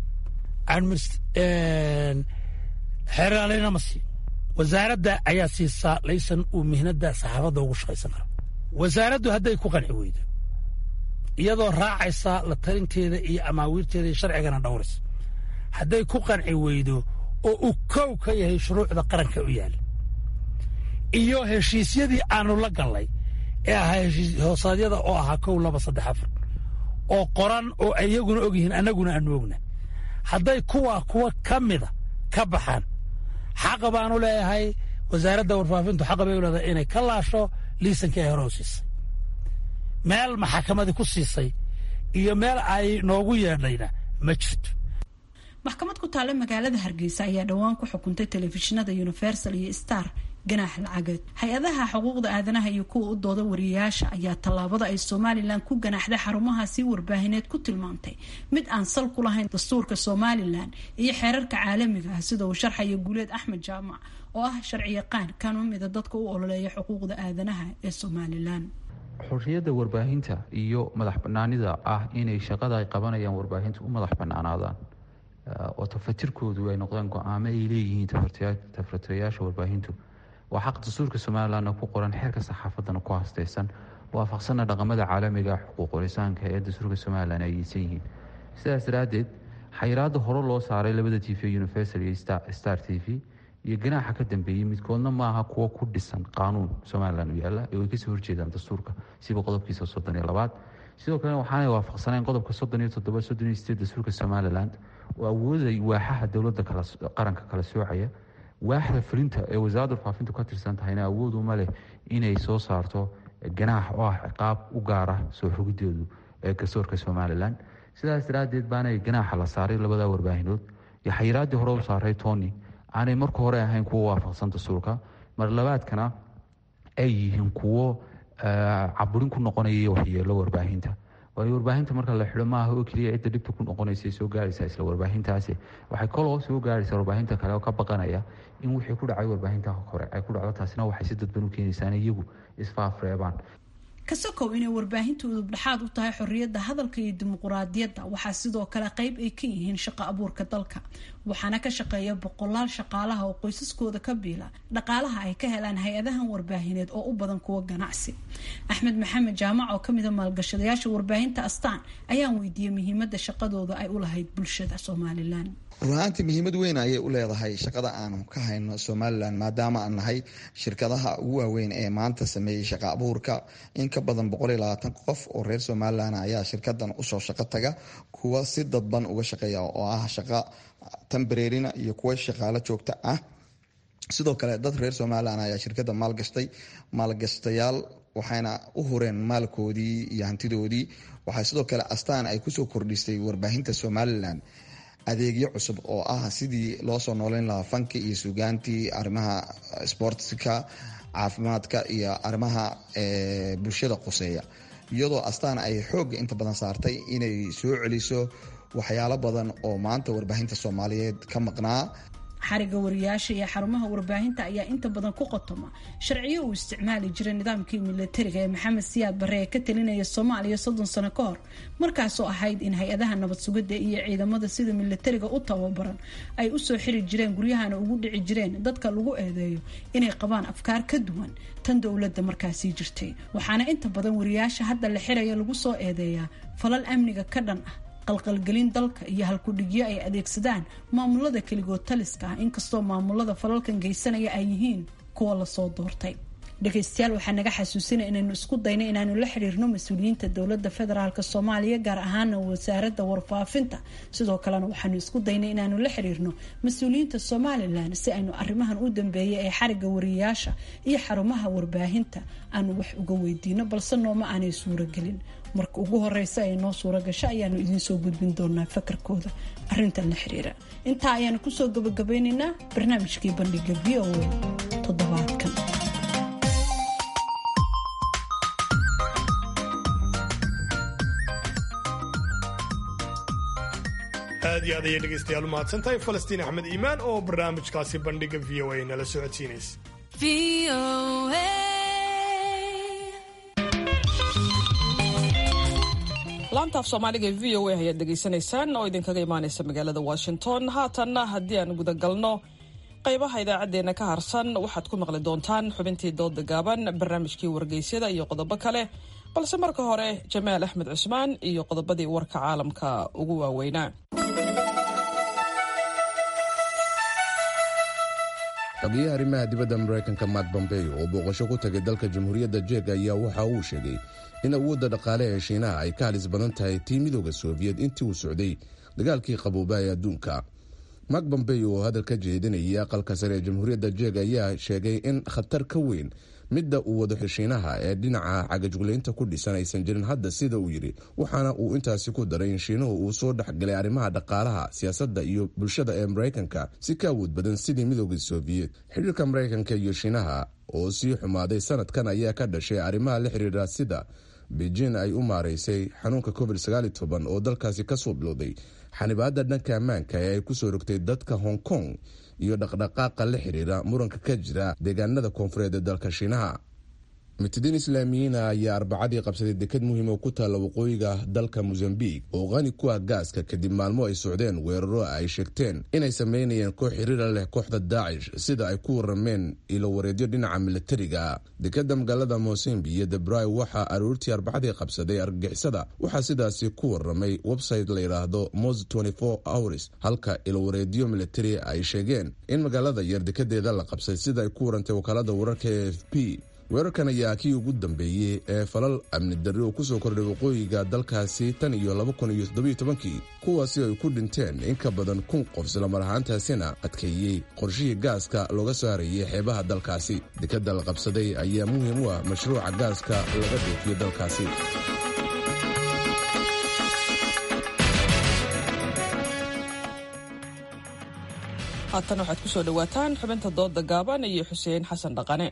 xeeraaleyna ma siin wasaaradda ayaa siisaa laysan uu mihnada saxaafadda ugu shaqaysan karo wasaaraddu hadday ku qanci weydo iyadoo raacaysa la talinteeda iyo amaawiirteeda iyo sharcigana dhowraysa hadday ku qanci weydo oo uu kow ka yahay shuruucda qaranka u yaala iyo heshiisyadii aanu la gallay ee ahaa heshiis hoosaadyada oo ahaa kow laba saddex afar oo qoran oo iyaguna og yihiin annaguna aanu ogna hadday kuwaa kuwa ka mida ka baxaan xaqa baanu leeyahay wasaaradda warfaafintu xaqa bay u leedahay inay ka laasho liisankii ay hore u siisay meel maxakamadii ku siisay iyo meel ay noogu yeedhayna ma jirto maxkamad ku taalla magaalada hargeysa ayaa dhowaan ku xukuntay telefishinada universal iyo star ganaax lacageed hay-adaha xuquuqda aadanaha iyo kuwa u dooda wariyayaasha ayaa tallaabada ay somalilan ku ganaaxday xarumahaasi warbaahineed ku tilmaantay mid aan sal ku lahayn dastuurka somalilan iyo xeerarka caalamiga ah sida uu sharxaya guuleed axmed jaamac oo ah sharciyaqaan kana mida dadka u ololeeya xuquuqda aadanaha ee somalilan xorriyadda warbaahinta iyo madax banaanida ah inay shaqada ay qabanayaan warbaahinta u madax banaanaadaan oo tafatirkoodu ay noqdaan go-aamo ay leeyihiin tafatirayaasha warbaahintu waa xaq dastuurka somalilanna ku qoran xeerka saxaafadana ku hastaysan waafaqsana dhaqamada caalamiga xuquuqlisaanka ee dastuurka somalilan ay yeysan yihiin sidaas daraaddeed xayiraada hore loo saaray labada t v universal iyo star t v iyo ganaaxa ka dambeeyey midkoodna maaha kuwo ku dhisan qaanuun somalilan u yaala ee way kasoo horjeedaan dastuurka siba qodobkiisa soddon iyo labaad sidoo kalena waxaanay waafaqsanayn qodobka soddon iyo toddoba soddon iyo sideed dastuurka somalilan oo awooday waaxaha dowladda qaranka kala soocaya waaxda fulinta ee wasaaradda warfaafintu ka tirsan tahayna awood uma leh inay soo saarto ganaax oo ah ciqaab u gaara soo xogideedu ee garsoorka somalilan sidaas daraaddeed baanay ganaaxa la saaray labada warbaahinood iyo xayiraaddii hore u saaray tony aanay marka hore ahayn kuwo waafaqsan dastuurka mar labaadkana ay yihiin kuwo caburin ku noqonaya waxyeelo warbaahinta waayo warbaahinta marka la xidho maaha oo keliya cidda dhibta ku noqonaysa soo gaaraysa isla warbaahintaasi waxay koloo soo gaaraysa warbaahinta kale oo ka baqanaya in wixii ku dhacay warbaahinta hore ay ku dhacdo taasina waxay si dadban u keenaysaa in iyagu isfaafreebaan kasakow inay warbaahintu udubdhexaad u tahay xorriyadda hadalka iyo dimuquraadiyadda waxaa sidoo kale qayb ay ka yihiin shaqo abuurka dalka waxaana ka shaqeeya boqolaal shaqaalaha oo qoysaskooda ka biila dhaqaalaha ay ka helaan hay-adahan warbaahineed oo u badan kuwa ganacsi axmed maxamed jaamac oo kamida maalgashadayaasha warbaahinta astaan ayaan weydiiyey muhiimada shaqadooda ay u lahayd bulshada somalilan runaantii muhiimad weyn ayay u leedahay shaqada aanu ka hayno somalilan maadaama aan nahay shirkadaha ugu waaweyn ee maanta sameeyey shaqa abuurka in ka badan qof oo reer somalilan ayaa shirkadan usoo shaqo taga kuwa si dadban uga shaqeeya oo ah shaqa tambareerina iyo kuwa shaqaalo joogta ah sidoo kale dad reer somalilan ayaa shirkada maalgashtay maalgashtayaal waxayna u hureen maalkoodii iyo hantidoodii waxaa sidoo kale astaan ay kusoo kordhisay warbaahinta somalilan adeegyo cusub oo ah sidii loo soo nooleyn lahaa fanki iyo sugaantii arrimaha sportska caafimaadka iyo arrimaha bulshada qoseeya iyadoo astaan ay xoogga inta badan saartay inay soo celiso waxyaalo badan oo maanta warbaahinta soomaaliyeed ka maqnaa xariga wariyaasha iyo xarumaha warbaahinta ayaa inta badan ku qotoma sharciyo uu isticmaali jiray nidaamkii milatariga ee maxamed siyaad barre ee ka talinaya soomaaliya soddon sano ka hor markaasoo ahayd in hay-adaha nabad sugidda iyo ciidamada sida milatariga u tababaran ay usoo xiri jireen guryahana ugu dhici jireen dadka lagu eedeeyo inay qabaan afkaar ka duwan tan dowladda markaasii jirtay waxaana inta badan wariyaasha hadda la xiraya lagu soo eedeeyaa falal amniga ka dhan ah qalqalgelin dalka iyo halkudhigyo ay adeegsadaan maamulada keligood taliska ah inkastoo maamulada falalkan geysanaya ay yihiin kuwa lasoo doortay dhegaystayaal waxaa naga xasuusinaya inaynu isku dayno inaanu la xiriirno mas-uuliyiinta dowladda federaalk soomaaliya gaar ahaana wasaaradda warfaafinta sidoo kalena waxaanu isku daynay inaanu la xiriirno mas-uuliyiinta somalilan si aynu arrimahan u dambeeyay ee xariga wariyaasha iyo xarumaha warbaahinta aanu wax uga weydiino balse nooma aanay suuragelin marka ugu horeysa ay noo suura gasho ayaanu idiinsoo gudbin doonaa fakarkooda arintan la xiriira intaa ayaanu kusoo gabagabeyneynaa barnaamijkii bandhiga v o a toddobaadkan aad iyo aad ayay dhegaystayaal u mahadsantahay falastiin axmed iimaan oo barnaamijkaasi bandhiga v o a nala socodsiinaysa laanta af soomaaliga ee v o a ayaad dhegaysanaysaan oo idinkaga imaanaysa magaalada washington haatanna haddii aan gudagalno qaybaha idaacaddeenna ka harsan waxaad ku maqli doontaan xubintii dooda gaaban barnaamijkii wargeysyada iyo qodobo kale balse marka hore jamaal axmed cusmaan iyo qodobadii warka caalamka ugu waaweynaa xogeyaha arrimaha dibadda maraykanka mat bombey oo booqasho ku tagay dalka jamhuuriyadda jeeg ayaa waxa uu sheegay in awoodda dhaqaale ee shiinaha ay ka halis badan tahay tii midooda soobiyed intii uu socday dagaalkii qaboobaa ee adduunka mak bombey oo hadal ka jeedinayay aqalka sare ee jamhuuriyadda jeeg ayaa sheegay in khatar ka weyn midda uu wado shiinaha ee dhinaca cagajuglaynta ku dhisan aysan jirin hadda sida uu yidhi waxaana uu intaasi ku daray in shiinuhu uu soo dhexgalay arrimaha dhaqaalaha siyaasadda iyo bulshada ee maraykanka si ka awood badan sidii midooda soobiyed xidhiirka maraykanka iyo shiinaha oo sii xumaaday sanadkan ayaa ka dhashay arrimaha la xiriira sida beijin ay u maaraysay xanuunka covid oo dalkaasi kasoo bilowday xanibaada dhanka ammaanka ee ay kusoo rogtay dadka hong kong iyo dhaqdhaqaaqa la xiriira muranka ka jira deegaanada koonfureed ee dalka shiinaha mitidiin islaamiyiina ayaa arbacadii qabsaday dekad muhiim oo ku taalla waqooyiga dalka mosambik oo qani ku ah gaaska kadib maalmo ay socdeen weeraro ay sheegteen inay sameynayeen koox xiriira leh kooxda daacish sida ay ku warameen ilo wareedyo dhinaca milatariga dekada magaalada mosembi iyo debray waxaa aroortii arbacadii qabsaday argagixisada waxaa sidaasi ku waramay website la yidhaahdo mos hours halka ilo wareedyo militari ay sheegeen in magaalada yar dekadeeda la qabsay sida ay ku warantay wakaalada wararka e f p weerarkan ayaa kii ugu dambeeyey ee falal amni darri oo kusoo kordhay waqooyiga dalkaasi tan iyo laba kun iyo toddobiyo tobankii kuwaasi ay ku dhinteen in ka badan kun qof islamar ahaantaasina adkeeyey qorshihii gaaska looga soo harayay xeebaha dalkaasi dekadda la qabsaday ayaa muhiim u ah mashruuca gaaska laga dhoofiyo dalkaasi haatan waxaad ku soo dhowaataan xubinta dooda gaaban iyo xuseen xasan dhaqane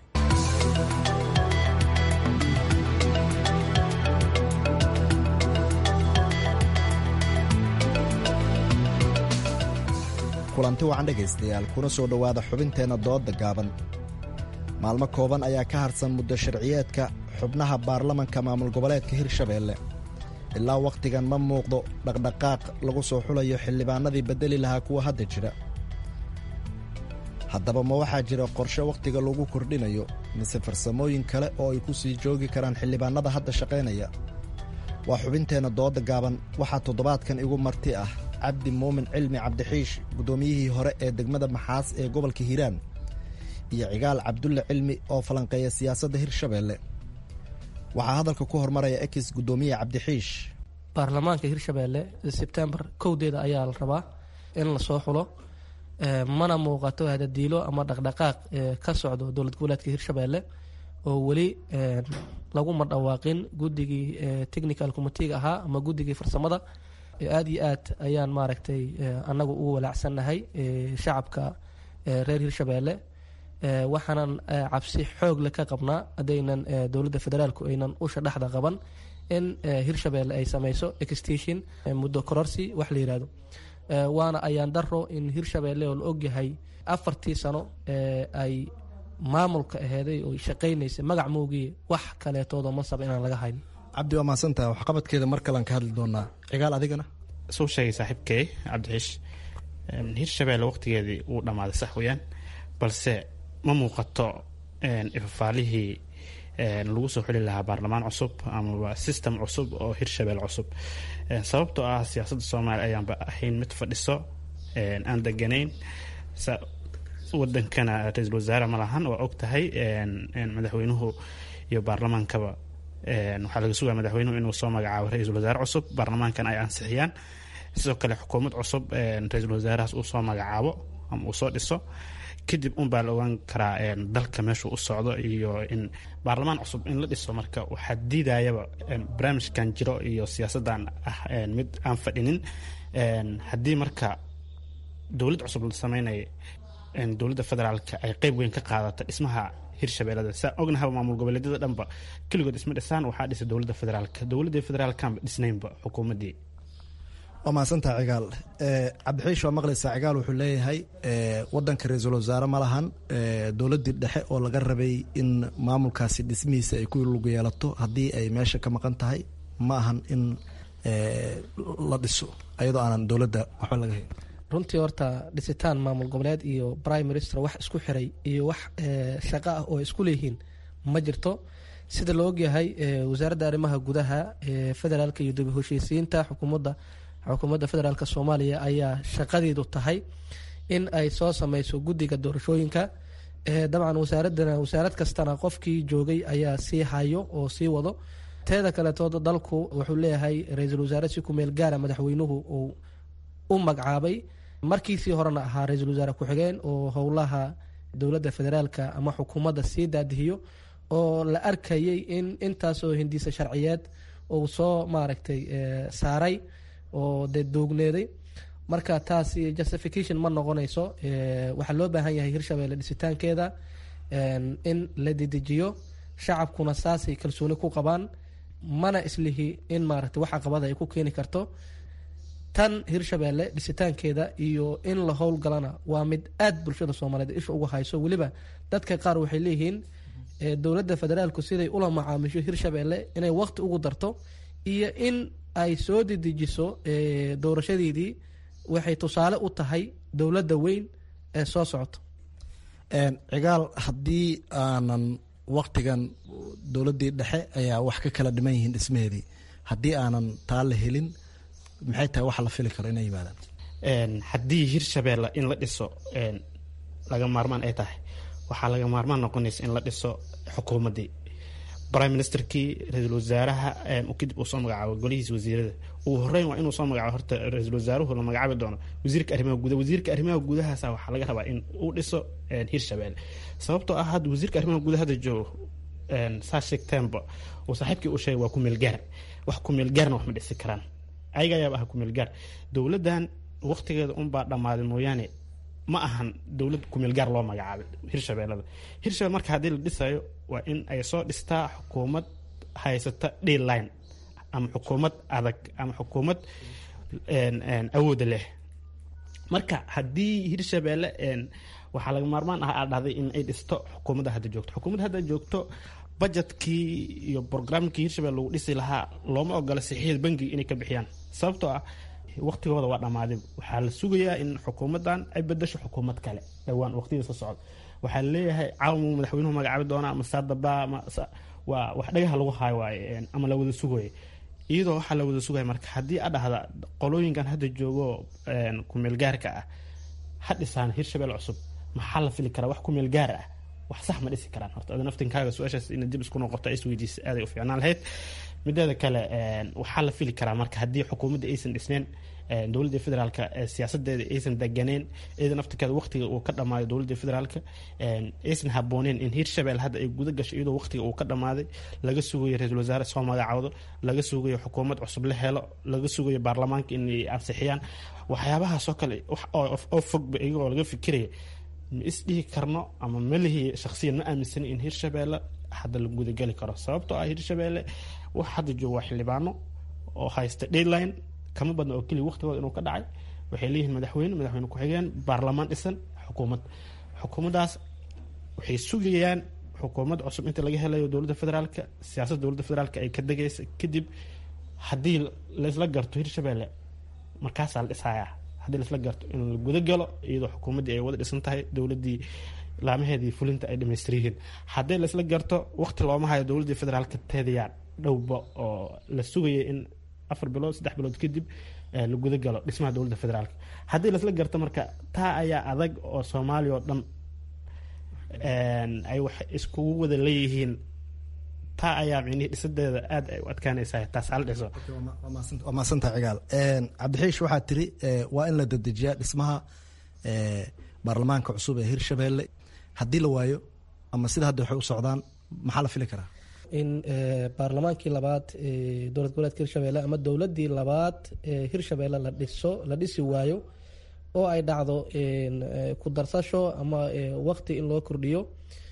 kulanti wacan dhegaystayaal kuna soo dhowaada xubinteenna doodda gaaban maalmo kooban ayaa ka harsan muddo sharciyeedka xubnaha baarlamanka maamul goboleedka hirshabeelle ilaa wakhtigan ma muuqdo dhaqdhaqaaq lagu soo xulayo xildhibaanadii beddeli lahaa kuwa hadda jira haddaba ma waxaa jira qorshe wakhtiga lagu kordhinayo mise farsamooyin kale oo ay ku sii joogi karaan xildhibaanada hadda shaqaynaya waa xubinteenna doodda gaaban waxaa toddobaadkan igu marti ah cabdi muumin cilmi cabdixiish guddoomiyihii hore ee degmada maxaas ee gobolka hiiraan iyo cigaal cabdulle cilmi oo falanqeeya siyaasadda hirshabeelle waxaa hadalka ku hormaraya ekis guddoomiye cabdixiish baarlamaanka hirshabeelle sebtembar kowdeeda ayaa la rabaa in lasoo xulo mana muuqato hadadiilo ama dhaqdhaqaaq ka socdo dowlad goboleedka hirshabeelle oo weli laguma dhawaaqin guddigii technical committeega ahaa ama guddigii farsamada aada iyo aad ayaan maaragtay annagu ugu walaacsannahay shacabka reer hirshabeelle waxaanan cabsi xoogle ka qabnaa haddaynan dowladda federaalku aynan usha dhexda qaban in hirshabeelle ay sameyso extension muddo kororsi wax la yihahdo waana ayaan daro in hirshabeelle oo la ogyahay afartii sano ay maamulka aheeday oo shaqaynaysay magac moogiye wax kaleetoodo mansaba inaan laga hayn cabdi waa mahadsantaha waxqabadkeeda mar kalean ka hadli doonaa cigaal adigana suu sheegay saaxiibkey cabdixiish hirshabeelle waqtigeedii wuu dhammaaday sax weyaan balse ma muuqato ifafaalihii lagu soo xuli lahaa baarlamaan cusub amaba system cusub oo hirshabelle cusub sababtoo ah siyaasadda soomaaliya ayaanba ahayn mid fadhiso aan deganayn wadankana ra-iisul wasaare ma lahan waa og tahay madaxweynuhu iyo baarlamaankaba waxaa laga sugaya madaxweynuhu inuu soo magacaabo ra-iisul wasaare cusub baarlamaankan ay ansixiyaan sidoo kale xukuumad cusub ra-iisul wasaarahaas uu soo magacaabo ama uu soo dhiso kadib unbaa la ogaan karaa dalka meeshuu u socdo iyo in baarlamaan cusub in la dhiso marka waxaa diidayaba barnaamijkan jiro iyo siyaasaddan ah mid aan fadhinin haddii marka dowlad cusub la sameynaya dowladda federaalka ay qeyb weyn ka qaadata dhismaha hirshabeellada saa ognahaba maamul goboleedyada dhanba keligood isma dhisaan waxaa dhisa dowladda federaalka dowladda federaalkanba dhisnaynba xukuumaddii waa mahadsantaha cigaal cabdixiish waa maqlaysaa cigaal wuxuu leeyahay wadanka ra-iisul wasaare ma lahan dowladdii dhexe oo laga rabay in maamulkaasi dhismihiisa ay ku lug yeelato haddii ay meesha ka maqan tahay ma ahan in la dhiso ayadoo aanan dowladda waxba laga hayn runtii horta dhisitaan maamul goboleed iyo prime minister wax isku xiray iyo wax shaqo ah oo isku leeyihiin ma jirto sida la ogyahay wasaaradda arrimaha gudaha federaalka iyo dib heshiisiinta xukuumadda xukuumadda federaalk soomaaliya ayaa shaqadeedu tahay in ay soo sameyso guddiga doorashooyinka dabcan wasaaradana wasaarad kastana qofkii joogay ayaa sii hayo oo sii wado teeda kaleetooda dalku wuxuu leeyahay ra-iisul wasaare si ku meel gaara madaxweynuhu uu u magacaabay markiisii horena ahaa ra-iisul wasaare ku-xigeen oo howlaha dowladda federaalka ama xukuumadda sii daadihiyo oo la arkayay in intaasoo hindiisa sharciyeed uu soo maaragtay saaray oo dee doogneeday marka taasi justification ma noqonayso waxaa loo baahan yahay hirshabeelle dhisitaankeeda in la dedejiyo shacabkuna saasay kalsooni ku qabaan mana islihi in maaragtay wax caqabada ay ku keeni karto tan hirshabeelle dhisitaankeeda iyo in la howlgalana waa mid aad bulshada soomaaliyeed isha uga hayso weliba dadka qaar waxay leeyihiin dowladda federaalku siday ula macaamisho hirshabeelle inay waqti ugu darto iyo in ay soo dedejiso doorashadeedii waxay tusaale u tahay dowladda weyn ee soo socoto cigaal haddii aanan waktigan dowladdii dhexe ayaa wax ka kala dhiman yihiin dhismaheedii haddii aanan taa la helin maxay tahay waxa la fili karo inay yimaadaan haddii hirshabeelle in la dhiso laga maarmaan ay tahay waxaa laga maarmaan noqonaysa in la dhiso xukuumaddii prime ministerkii ra-iisul wasaaraha kadib uu soo magacaabo golihiisa wasiirada ugu horeyn waa inuu soo magacaabo horta ra-iisul wasaaruhu la magacaabi doono wasiirka arrimaha gudaha wasiirka arrimaha gudahaasa waxaa laga rabaa in uu dhiso hirshabeelle sababtoo ah hadda wasiirka arrimaha gudaha hadda joogo saa sheegteenba uu saaxiibkii uu sheegay waa kumeelgaar wax kumeelgaarna wax ma dhisi karaan ayaga ayaaba ah kumeelgaar dowladdan waqtigeeda unbaa dhammaaday mooyaane ma ahan dowlad kumeelgaar loo magacaabay hirshabeellada hirshabelle marka haddii la dhisayo waa in ay soo dhistaa xukuumad haysata dline ama xukuumad adag ama xukuumad awooda leh marka haddii hirshabeelle waxaa laga maarmaan ah aad dhahday in ay dhisto xukuumadda hadda joogto xukuumadda hadda joogto budgetkii iyo programkii hirshabelle lagu dhisi lahaa looma ogola saxiixda bangiga inay ka bixiyaan sababtoo ah waqtigooda waa dhammaaday waxaa la sugayaa in xukuumaddan ay bedasho xukuumad kale dhowaan waqtiyada soo socda waxaa laleeyahay caawamu madaxweynuhu magacaabi doonaa ama saadaba waa wax dhagaha lagu haayo waaye ama la wada sugaya iyadoo waxaa la wada sugaya marka haddii a dhahda qolooyinkan hadda joogo kumeelgaarka ah ha dhisaan hirshabelle cusub maxaa la fili karaa wax kumeelgaar ah wax sax ma dhisi karaan horta ada naftinkaaga su-aashaas ina dib isku noqoto is weydiisa aaday u fiicnaan lahayd mideeda kale waxaa la fili karaa marka haddii xukuumadda aysan dhisneen dowladda federaalka siyaasadeeda aysan deganeen iyada naftirkeeda waqtiga uu ka dhamaaday dowladda federaalka aysan habooneen in hirshabelle hadda ay guda gasho iyadoo waqtiga uu ka dhamaaday laga sugayo ra-iisul wasaare soo magacaawdo laga sugayo xukuumad cusub la helo laga sugayo baarlamaanka inay ansixiyaan waxyaabahaasoo kale oo fogba iyagoo laga fikiraya ma isdhihi karno ama malihii shaksiyan ma aaminsani in hirshabelle hadda la gudageli karo sababtoo ah hirshabelle wax hadda joogo waa xildhibaano oo haysta deadline kama badna oo keliya waqtigooda inuu ka dhacay waxay leeyihiin madaxweyne madaxweyne ku-xigeen baarlamaan dhisan xukuumad xukuumaddaas waxay sugayaan xukuumad cusub inta laga helayo dowladda federaalka siyaasadda dowladda federaalka ay ka degaysa kadib haddii laysla garto hirshabelle markaasaa la dhisayaa haddii laisla garto in la guda galo iyadoo xukuumaddii ay wada dhisan tahay dowladdii laamaheedii fulinta ay dhamaystir yihiin haddii laisla garto waqti looma hayo dowladdii federaalka teedayaa dhowba oo la sugaya in afar bilood saddex bilood kadib la guda galo dhismaha dowladda federaalka haddii laisla garto marka taa ayaa adag oo soomaaliya oo dhan ay wax iskugu wada leeyihiin taa ayaa micnihii dhisadeeda aad ay u adkaanaysaa taas hala dhiso waa maadsantaha cigaal cabdixiish waxaa tiri waa in la dedejiyaa dhismaha baarlamaanka cusub ee hirshabelle haddii la waayo ama sida hadda waxay u socdaan maxaa la fili karaa in baarlamaankii labaad dowlad goboleedka hirshabelle ama dowladii labaad hirshabelle la dhiso la dhisi waayo oo ay dhacdo ku darsasho ama waqti in loo kordhiyo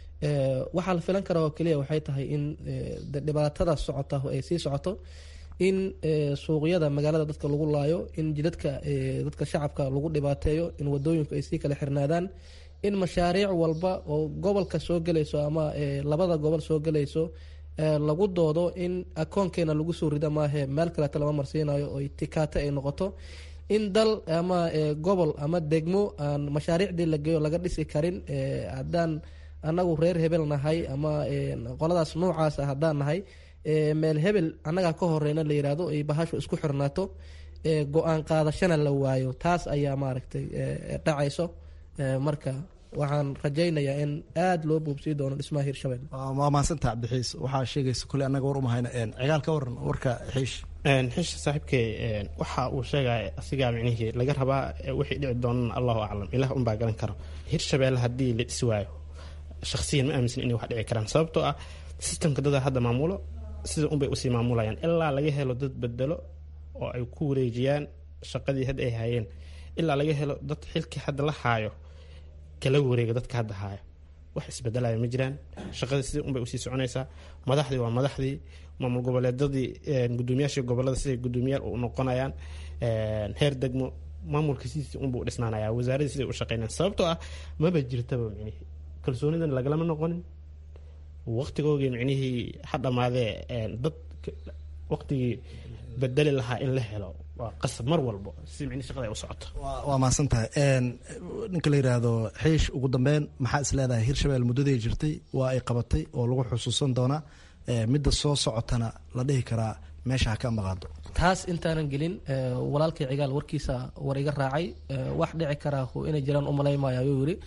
waxaa la filan karaa oo keliya waxay tahay in dhibaatada socota ay sii socoto in suuqyada magaalada dadka lagu laayo in jidadka dadka shacabka lagu dhibaateeyo in wadooyinku ay sii kala xirnaadaan in mashaariic walba oo gobolka soo gelayso ama labada gobol soo gelayso lagu doodo in akoonkeena lagu soo rida maahe meel kaleeta lama marsiinayo oo tikaate ay noqoto in dal ama gobol ama degmo aan mashaariicdii la geeyo laga dhisi karin haddaan anagu reer hebel nahay ama qoladaas noocaasa haddaan nahay meel hebel annagaa ka horeyna la yihahdo ay bahashu isku xirnaato go-aan qaadashana la waayo taas ayaa maaragtay dhacayso marka waxaan rajaynayaa in aada loo buubsii doono dhismaha hirshabelle waa mahadsanta cabdixiis waxaa sheegaysa kule annaga war umahayna cigaal ka waran warka xiish xiisha saaxiibkey waxa uu sheegaya asigaa micnihii laga rabaa wixii dhici doonana allahu aclam ilaah unbaa garan karo hirshabelle haddii la dhisi waayo shaksiyan ma aaminsan inay wax dhici karaan sababtoo ah sistamka dada hadda maamulo sida unbay usii maamulayaan ilaa laga helo dad bedelo oo ay ku wareejiyaan shaqadii hadda ay hayeen ilaa laga helo dad xilkii hadda la haayo kala wareega dadka hadda haayo wax isbedelaya ma jiraan shaqadii sidii unbay usii soconaysaa madaxdii waa madaxdii maamul goboleedadii gudoomiyaashii gobolada siday gudoomiyaal u noqonayaan heer degmo maamulka sidiisi unbuu dhisnaanaya wasaaradii siday u shaqeynayaan sababtoo ah maba jirtaba micnihii kalsoonidan lagalama noqonin waqtigoogii micnihii ha dhamaadee dad waqtigii bedeli lahaa in la helo waa qasab mar walbo si micnihi shaqada ay u socoto waa mahadsan tahay ninka la yidhaahdo xiish ugu dambeyn maxaa is leedahay hirshabelle muddaday jirtay waa ay qabatay oo lagu xusuusan doonaa midda soo socotana la dhihi karaa meesha ha ka maqaado taas intaanan gelin walaalkay cigaal warkiisa war iga raacay wax dhici karaa inay jiraan umalaymaayo ayuu yiri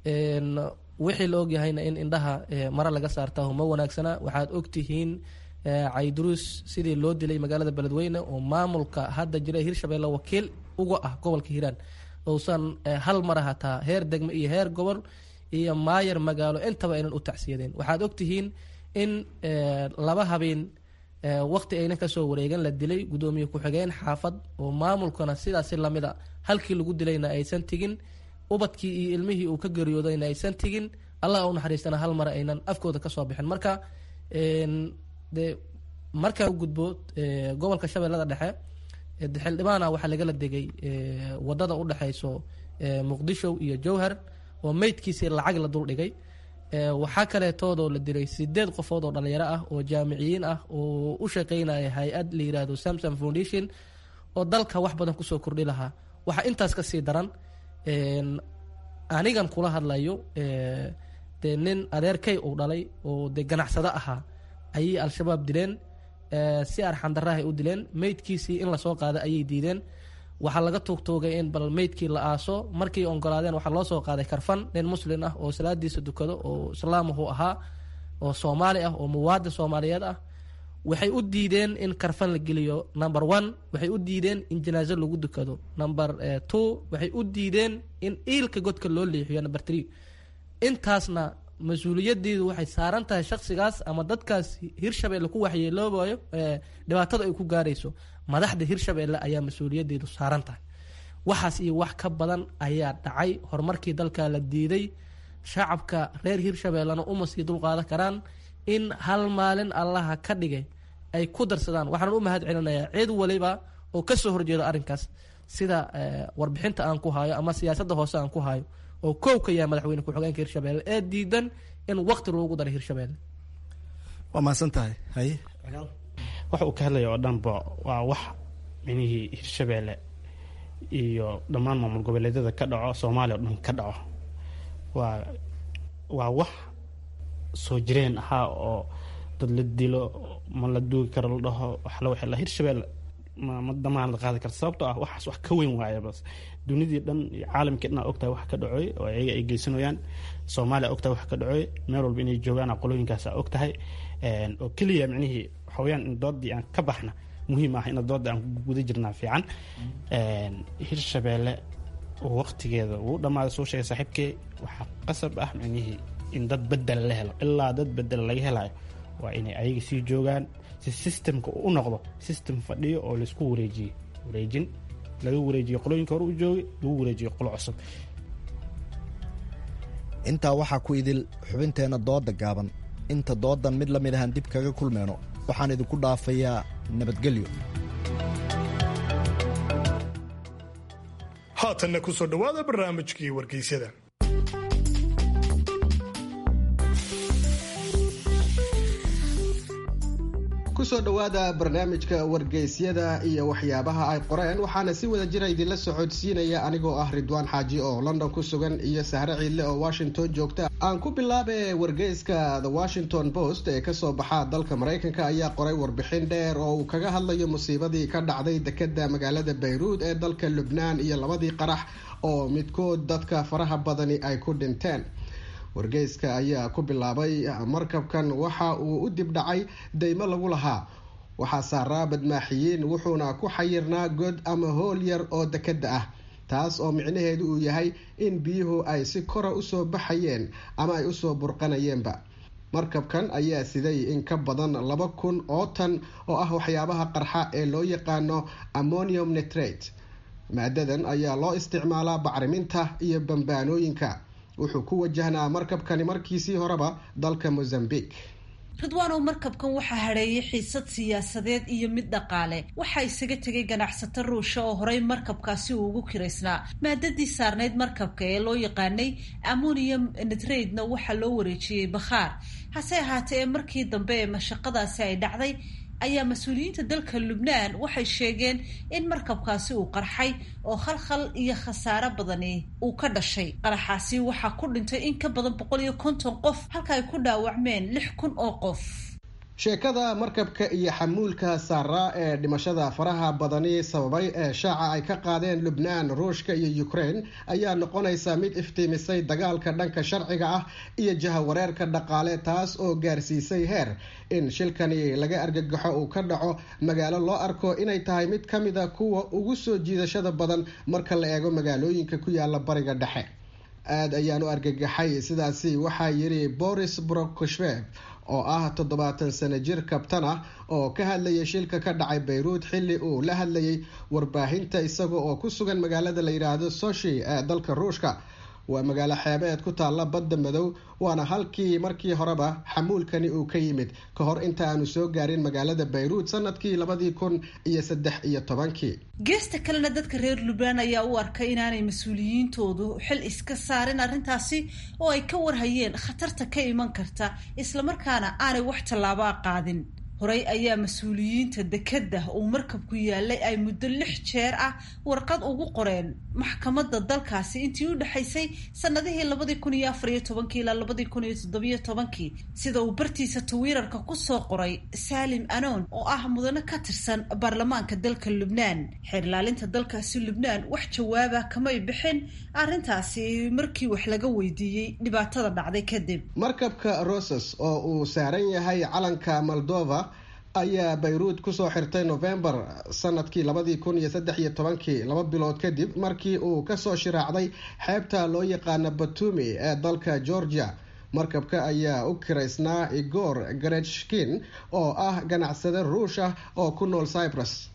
wixii la ogyahayna in indhaha mare laga saartaa ma wanaagsana waxaad ogtihiin cayduruus sidii loo dilay magaalada beledweyne oo maamulka hadda jira hirshabelle wakiil uga ah gobolka hiiraan uusan hal mara hataa heer degme iyo heer gobol iyo maayar magaalo intaba aynan u tacsiyadeen waxaad ogtihiin in laba habeen waqti aynan kasoo wareegan la dilay gudoomiye ku-xigeen xaafad oo maamulkana sidaasi lamida halkii lagu dilayna aysan tigin ubadkii iyo ilmihii uu ka geeriyoodayna aysan tigin allah u naxariistana hal mar aynan afkooda kasoo bixin marka de markaa u gudbo gobolka shabeellada dhexe xildhibaana waxaa lagala degay wadada udhexeyso muqdisho iyo jowhar oo meydkiisii lacag la duldhigay waxaa kaleetoodoo la dilay sideed qofood oo dhalinyaro ah oo jaamiciyiin ah oo u shaqeynaya hay-ad la yiraahdo samsom foundation oo dalka wax badan kusoo kordhi lahaa waxaa intaas kasii daran anigan kula hadlayo dee nin adeerkay uu dhalay oo dee ganacsado ahaa ayay al-shabaab dileen si arxandarahay u dileen meydkiisii in lasoo qaado ayay diideen waxaa laga tuugtuugay in bal meydkii la aaso markii ogolaadeen waxaa loo soo qaaday karfan nin muslin ah oo salaadiisa dukado oo islaamuhu ahaa oo soomaali ah oo muwaadin soomaaliyeed ah waxay u diideen in karfan la geliyo number one waxay u diideen in janaaso lagu dukado number two waxay u diideen in iilka godka loo leexiyo number three intaasna mas-uuliyadeedu waxay saaran tahay shaksigaas ama dadkaas hirshabeelle ku waxyeeloobayo dhibaatada ay ku gaarayso madaxda hirshabeelle ayaa mas-uuliyadeedu saaran tahay waxaas iyo wax ka badan ayaa dhacay horumarkii dalka la diiday shacabka reer hirshabeellena uma sii dulqaadan karaan in hal maalin allaha ka dhigay ay ku darsadaan waxaan u mahad celinayaa cid waliba oo kasoo horjeeda arrinkaas sida warbixinta aan ku hayo ama siyaasadda hoose aan ku hayo oo koow ka yahay madaxweyne ku-xigeenka hirshabelle ee diidan in waqti loogu daray hirshabelle waa mahadsan tahay haye waxa uu ka hadlaya oo dhanba waa wax minihii hirshabeelle iyo dhammaan maamul goboleedyada ka dhaco soomaaliya oo dhan ka dhaco waa waa wax soo jireen ahaa oo dad la dilo ma la duugi karo la dhaho waxla waxay la hirshabeelle ma ma damaanad qaadi karta sababtoo ah waxaas wax ka weyn waaya bas dunidii dhan iyo caalamkii dhan ogtahay wax ka dhacoy oo ayaga ay geysanayaan soomaaliya ogtahay wax ka dhacoy meel walba inay joogaan qolooyinkaas ogtahay oo keliya micnihii waxaweyaan in doodii aan ka baxna muhiim ah in dooda aan guda jirnaa fiican hirshabeelle waqtigeeda uu dhammaaday soo sheegay saaxiibkee waxaa qasab ah micnihii in dad bedel la helo ilaa dad bedel laga helayo waa inay ayaga sii joogaan si systemka u noqdo system fadhiyo oo laisku wareejiyey wareejin laga wareejiyo qolooyinka hore u joogay lagu wareejiyo qolo cusub intaa waxaa ku idil xubinteenna dooda gaaban inta doodan mid la mid ahaan dib kaga kulmeyno waxaan idinku dhaafayaa nabadgelyo haatanna ku soo dhowaada barnaamijkii wargeysyada kusoo dhowaada barnaamijka wargeysyada iyo waxyaabaha ay qoreen waxaana si wada jira idinla socodsiinaya anigoo ah ridwaan xaaji oo london ku sugan iyo sahre ciidle oo washington joogta aan ku bilaabe wargeyska the washington post ee kasoo baxa dalka maraykanka ayaa qoray warbixin dheer oo uu kaga hadlayo musiibadii ka dhacday dekeda magaalada bayruud ee dalka lubnaan iyo labadii qarax oo midkood dadka faraha badani ay ku dhinteen wargeyska ayaa ku bilaabay markabkan waxa uu u dibdhacay daymo lagu lahaa waxaa saaraa badmaaxiyiin wuxuuna ku xayirnaa god ama hool yar oo dekeda ah taas oo micnaheedu uu yahay in biyuhu ay si kora usoo baxayeen ama ay usoo burqanayeenba markabkan ayaa siday in ka badan laba kun oo tan oo ah waxyaabaha qarxa ee loo yaqaano ammonium nitrate maadadan ayaa loo isticmaalaa bacriminta iyo bambaanooyinka wuxuu ku wajahnaa markabkani markiisii horeba dalka mozambique ridwaanow markabkan waxaa hadheeyay xiisad siyaasadeed iyo mid dhaqaale waxaa isaga tegay ganacsato ruusha oo horey markabkaasi uu ugu kiraysnaa maadadii saarnayd markabka ee loo yaqaanay ammonium nitrade-na waxaa loo wareejiyey bakhaar hase ahaatee ee markii dambe ee mashaqadaasi ay dhacday ayaa mas-uuliyiinta dalka lubnaan waxay sheegeen in markabkaasi uu qarxay oo khalkhal iyo khasaare badani uu ka dhashay qaraxaasi waxaa ku dhintay in ka badan boqol iyo konton qof halka ay ku dhaawacmeen lix kun oo qof sheekada markabka iyo xamuulka saaraa ee dhimashada faraha badani sababay ee shaaca ay ka qaadeen lubnaan ruushka iyo ukraine ayaa noqonaysa mid iftiimisay dagaalka dhanka sharciga ah iyo jahawareerka dhaqaale taas oo gaarsiisay heer in shilkani laga argagaxo uu ka dhaco magaalo loo arko inay tahay mid ka mid a kuwa ugu soo jiidashada badan marka la eego magaalooyinka ku yaala bariga dhexe aada ayaan u argagaxay sidaasi waxaa yiri boris brokoshvev oo ah toddobaatan sano jir kabtan ah oo ka hadlayay shilka ka dhacay bayruud xilli uu la hadlayay warbaahinta isaga oo ku sugan magaalada la yidhaahdo soshi ee dalka ruushka waa magaalo xeebeed ku taalla badda madow waana halkii markii horeba xamuulkani uu ka yimid ka hor inta aanu soo gaarin magaalada bayruud sanadkii labadii kun iyo saddex iyo tobankii geesta kalena dadka reer lubnaan ayaa u arkay inaanay mas-uuliyiintoodu xil iska saarin arrintaasi oo ay ka warhayeen khatarta ka iman karta islamarkaana aanay wax tallaabaa qaadin horey ayaa mas-uuliyiinta dekedda uu markabku yaalay ay muddo lix jeer ah warqad ugu qoreen maxkamadda dalkaasi intii u dhexaysay sanadihii labadii kun iyo afar iyo tobankii ilaa labadii kun iyo toddobiyo tobankii sida uu bartiisa tawiirarka kusoo qoray saalim anoon oo ah mudane ka tirsan baarlamaanka dalka lubnaan xeer ilaalinta dalkaasi lubnaan wax jawaaba kamay bixin arrintaasi markii wax laga weydiiyey dhibaatada dhacday kadib markabka roses oo uu saaran yahay calanka moldova ayaa bayruud kusoo xirtay novembar sanadkii labadii kun iyo saddex iyo tobankii laba bilood kadib markii uu kasoo shiraacday xeebta loo yaqaano batumi ee dalka georgia markabka ayaa u kiraysnaa igor garechkin oo ah ganacsade ruush ah oo ku nool cyprus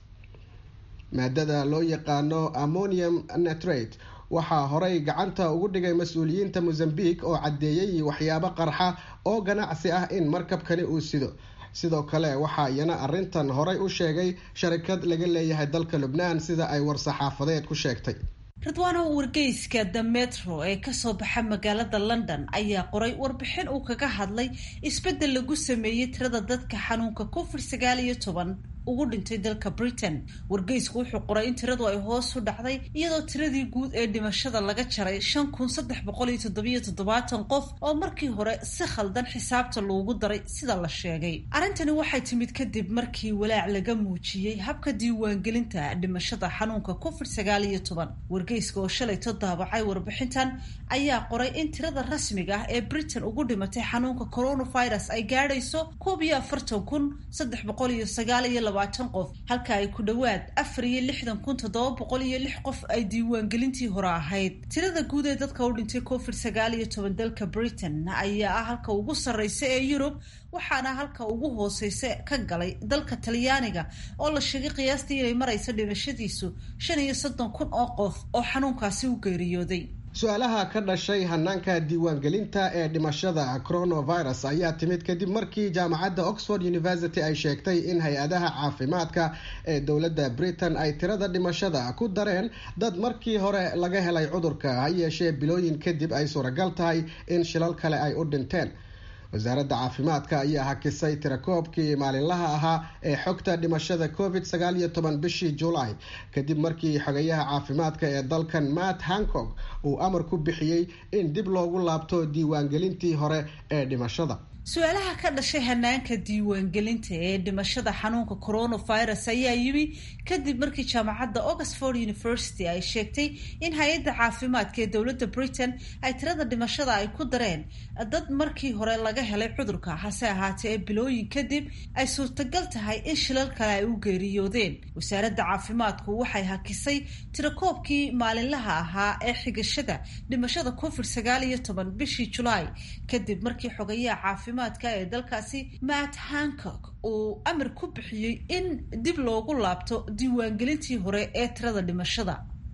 maadada loo yaqaano ammonium nitrate waxaa horey gacanta ugu dhigay mas-uuliyiinta mozambique oo caddeeyay waxyaabo qarxa oo ganacsi ah in markabkani uu sido sidoo kale waxaa iyana arrintan horey u sheegay sharikad laga leeyahay dalka lubnaan sida ay war-saxaafadeed ku sheegtay ridwaano wargeyska the metro ee kasoo baxa magaalada london ayaa qoray warbixin uu kaga hadlay isbeddel lagu sameeyey tirada dadka xanuunka covid sagaal iyo toban ugu dhintay dalka britain wargeysku wuxuu qoray in tiradu ay hoos u dhacday iyadoo tiradii guud ee dhimashada laga jaray shan kun saddex boqol iyo toddobiyo toddobaatan qof oo markii hore si khaldan xisaabta loogu daray sida la sheegay arrintani waxay timid kadib markii walaac laga muujiyey habka diiwaangelinta dhimashada xanuunka covid sagaal iyo toban wargeyska oo shalayto daabacay warbixintan ayaa qoray in tirada rasmiga ah ee britain ugu dhimatay xanuunka coronavirus ay gaadhayso koob iyo afartan kun saddex boqol iyo sagaal iyo labaatan qof halka ay ku dhowaad afar iyo lixdan kun toddoba boqol iyo lix qof ay diiwaangelintii hore ahayd tirada guud ee dadka u dhintay covid sagaal iyo toban dalka britain ayaa ah halka ugu sarreysa ee yurub waxaana halka ugu hooseysa ka galay dalka talyaaniga oo la sheegay qiyaastii inay marayso dhimashadiisu shan iyo soddon kun oo qof oo xanuunkaasi u geeriyooday su-aalaha ka dhashay hanaanka diiwaangelinta ee dhimashada coronavirus ayaa timid kadib markii jaamacadda oxford university ay sheegtay in hay-adaha caafimaadka ee dowladda britain ay tirada dhimashada ku dareen dad markii hore laga helay cudurka ha yeeshee bilooyin kadib ay suuragal tahay in shilal kale ay u dhinteen wasaaradda caafimaadka ayaa hakisay tirakoobkii maalinlaha ahaa ee xogta dhimashada covid sagaal iyo toban bishii july kadib markii xogayaha caafimaadka ee dalkan matt hancock uu amar ku bixiyey in dib loogu laabto diiwaangelintii hore ee dhimashada su-aalaha ka dhashay hanaanka diiwaangelinta ee dhimashada xanuunka coronavirus ayaa yimi kadib markii jaamacadda oxford university ay sheegtay in hay-adda caafimaadka ee dowladda britain ay tirada dhimashada ay ku dareen dad markii hore laga helay cudurka hase ahaatee ee bilooyin kadib ay suurtagal tahay in shilal kale ay u geeriyoodeen wasaaradda caafimaadku waxay hakisay tirakoobkii maalinlaha ahaa ee xigashada dhimashada covid sagaal iyo toban bishii julaay kadib markii xogayaha caafimaadka ee dalkaasi matt hancock uu amar ku bixiyey in dib loogu laabto diiwaangelintii hore ee tirada dhimashada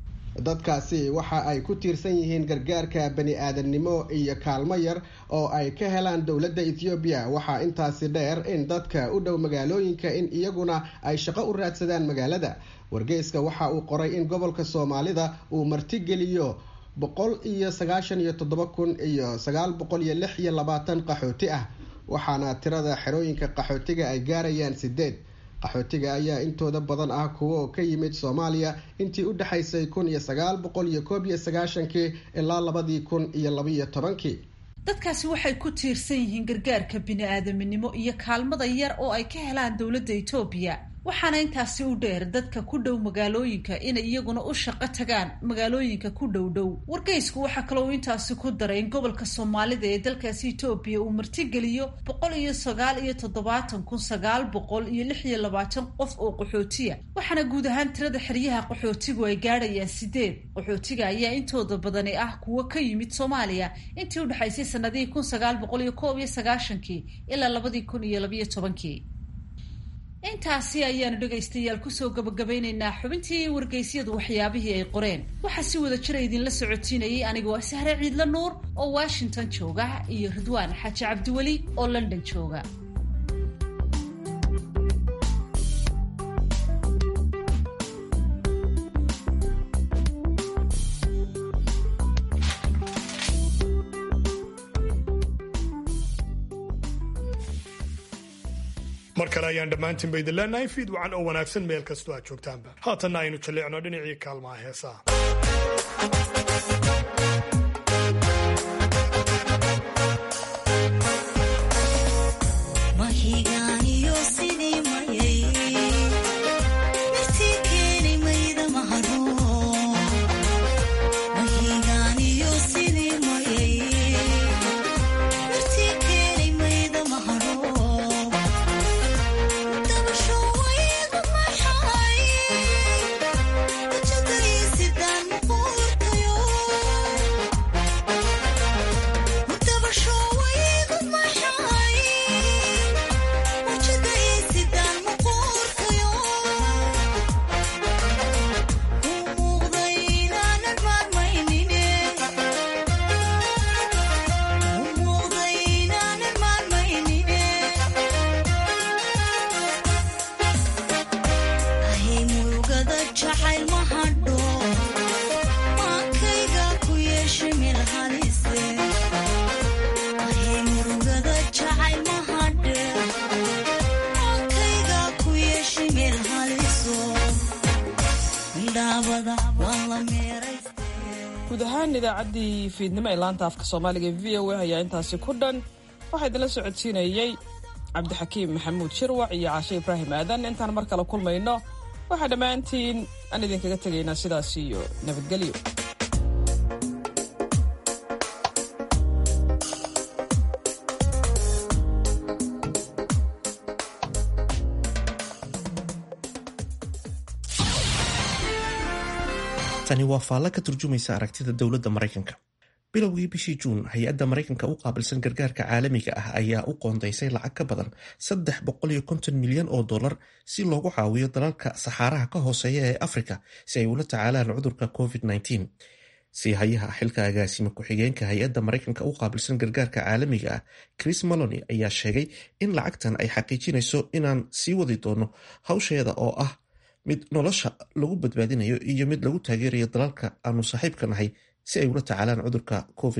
dadkaasi waxa ay ku tiirsan yihiin gargaarka bani aadamnimo iyo kaalmo yar oo ay ka helaan dowladda ethoobiya waxaa intaasi dheer in dadka u dhow magaalooyinka in iyaguna ay shaqo u raadsadaan magaalada wargeyska waxa uu qoray in gobolka soomaalida uu martigeliyo boqol iyo sagaashan iyo toddoba kun iyo sagaal boqol iyo lix iyo labaatan qaxooti ah waxaana tirada xerooyinka qaxootiga ay gaarayaan sideed qaxootiga ayaa intooda badan ah kuwo ka yimid soomaaliya intii u dhexaysay kun iyo sagaal boqol iyo koob iyo sagaashankii ilaa labadii kun iyo labaiyo tobankii dadkaasi waxay ku tiirsan yihiin gargaarka bini-aadaminimo iyo kaalmada yar oo ay ka helaan dowladda etoobiya waxaana intaasi u dheer dadka ku dhow magaalooyinka inay iyaguna u shaqo tagaan magaalooyinka ku dhow dhow wargeysku waxaa kaloo intaasi ku daray in gobolka soomaalida ee dalkaasi etoobiya uu martigeliyo boqol iyo sagaal iyo toddobaatan kun sagaal boqol iyo lix iyo labaatan qof oo qaxootiya waxaana guud ahaan tirada xeryaha qaxootigu ay gaadhayaan sideed qaxootiga ayaa intooda badani ah kuwo ka yimid soomaaliya intii u dhexaysay sanadihii kun sagaal boqol iyo koob iyo sagaashankii ilaa labadii kun iyo labiyo tobankii intaasi ayaanu dhegaystayaal kusoo gabagabeynaynaa xubintii wargeysyadu waxyaabihii ay qoreen waxaa si wada jira idinla socotiinayay anigoo sahre ciidla nuur oo washington jooga iyo ridwaan xaaji cabdiweli oo london jooga mar kale ayaan dhammaantiin ba idin leenahay fiid wacan oo wanaagsan meel kastoo aad joogtaanba haatanna aynu jalleecno dhinacii kaalmaha heesaha guud ahaan idaacaddii fiidnimo ee laanta afka soomaaliga e v o a ayaa intaasi ku dhan waxaa idinla socodsiinayey cabdixakiim maxamuud shirwac iyo caashe ibraahim aadan intaan mar kale kulmayno waxaa dhammaantiin aan idinkaga tegaynaa sidaas iyo nabadgelyo tani waa faallo ka turjumaysa aragtida dowladda maraykanka bilowgii bishii juun hay-adda maraykanka u qaabilsan gargaarka caalamiga ah ayaa u qoondaysay lacag ka badan saddex boqoliyo konton milyan oo dollar si loogu caawiyo dalalka saxaaraha ka hooseeya ee afrika si ay ula tacaalaan cudurka covid siihayaha xilka agaasime ku-xigeenka hay-adda maraykanka u qaabilsan gargaarka caalamiga ah chris malony ayaa sheegay in lacagtan ay xaqiijinayso inaan sii wadi doono hawsheeda oo ah mid nolosha lagu badbaadinayo iyo mid lagu taageerayo dalalka aanu saaxiibka nahay si ay ula tacaalaan cudurka covid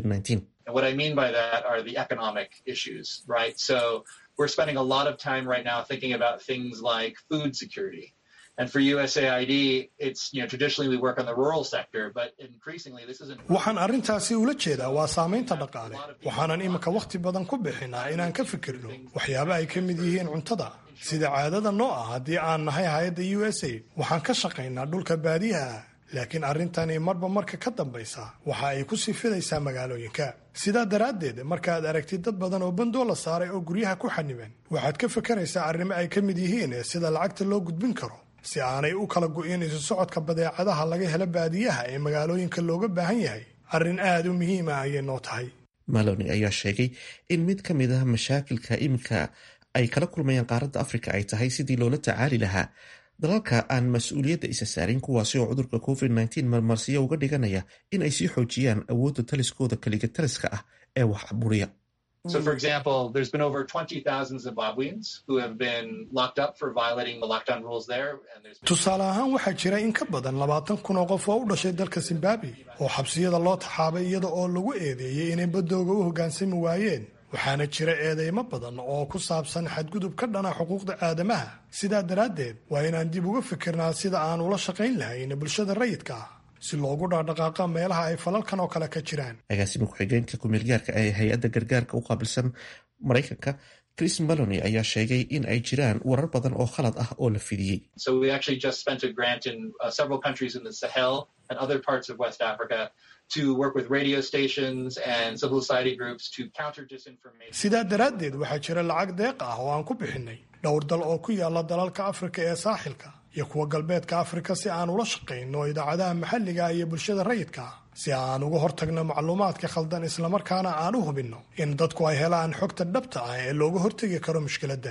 And for USAID, it's, you know, traditionally we work on the rural sector, but increasingly this isn't. waxaan arrintaasi ula jeedaa waa saamaynta dhaqaale waxaanan iminka wakhti badan ku bixinaa inaan ka fikirno waxyaaba ay ka mid yihiin cuntada sida caadada noo ah haddii aan nahay hay-adda u s a waxaan ka shaqaynaa dhulka baadiyaha ah laakiin arrintani marba marka ka dambaysa waxa ay ku sii fidaysaa magaalooyinka sidaa daraaddeed markaaad aragtid dad badan oo bandoo la saaray oo guryaha ku xaniban waxaad ka fakaraysaa arrimo ay ka mid yihiin sida lacagta loo gudbin karo si aanay u kala go'in isu socodka badeecadaha laga helo baadiyaha ee magaalooyinka looga baahan yahay arrin aad u muhiima ayay noo tahay maloni ayaa sheegay in mid ka mid ah mashaakilka iminka ay kala kulmayaan qaaradda afrika ay tahay sidii loola tacaali lahaa dalalka aan mas-uuliyadda isa saarin kuwaasi oo cudurka covid marmarsiyo uga dhiganaya in ay sii xoojiyaan awoodda taliskooda keliga taliska ah ee wax buriya So, for example, there's been over 20,000 Zimbabweans who have been locked up for violating the lockdown rules there. And there's been... tusaale ahaan waxaa jira in ka badan labaatan kun oo qof oo u dhashay dalka zimbabwe oo xabsiyada loo taxaabay iyada oo lagu eedeeyey inay badooga u hoggaansami waayeen waxaana jira eedeymo badan oo ku saabsan xadgudub ka dhana xuquuqda aadamaha sidaa daraaddeed waa inaan dib uga fikirnaa sida aan ula shaqayn lahayn bulshada rayidka ah si loogu dhaqdhaqaaqa meelaha ay falalkan oo kale ka jiraan agaasima ku-xigeenka kumeelgaarka ee hay-adda gargaarka u qaabilsan maraykanka chris malony ayaa sheegay in ay jiraan warar badan oo khalad ah oo la fidiyey So, we actually just spent a grant in uh, several countries in the Sahel and other parts of West Africa to work with radio stations and civil society groups to counter disinformation. sidaa daraaddeed waxaa jira lacag deeq ah oo aan ku bixinay dhowr dal oo ku yaala dalalka afrika ee saaxilka iyo kuwa galbeedka afrika si aan ula shaqayno idaacadaha maxalliga iyo bulshada rayidka ah si aan uga hortagno macluumaadka khaldan islamarkaana aan u hubinno in dadku ay helaan xogta dhabta ah ee looga hortegi karo mushkiladan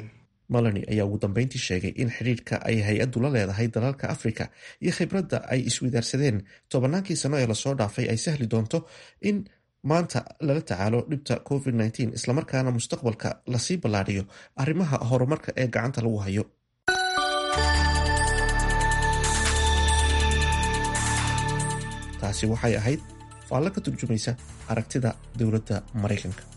melani ayaa ugu dambeyntii sheegay in xidhiidhka ay hay-addu la leedahay dalalka afrika iyo khibradda ay iswidaarsadeen tobannaankii sano ee lasoo dhaafay ay sahli doonto in maanta lala tacaalo dhibta covid -19 islamarkaana mustaqbalka lasii ballaadhiyo arrimaha horumarka ee gacanta lagu hayo taasi waxay ahayd faallo ka turjumaysa aragtida dowladda maraykanka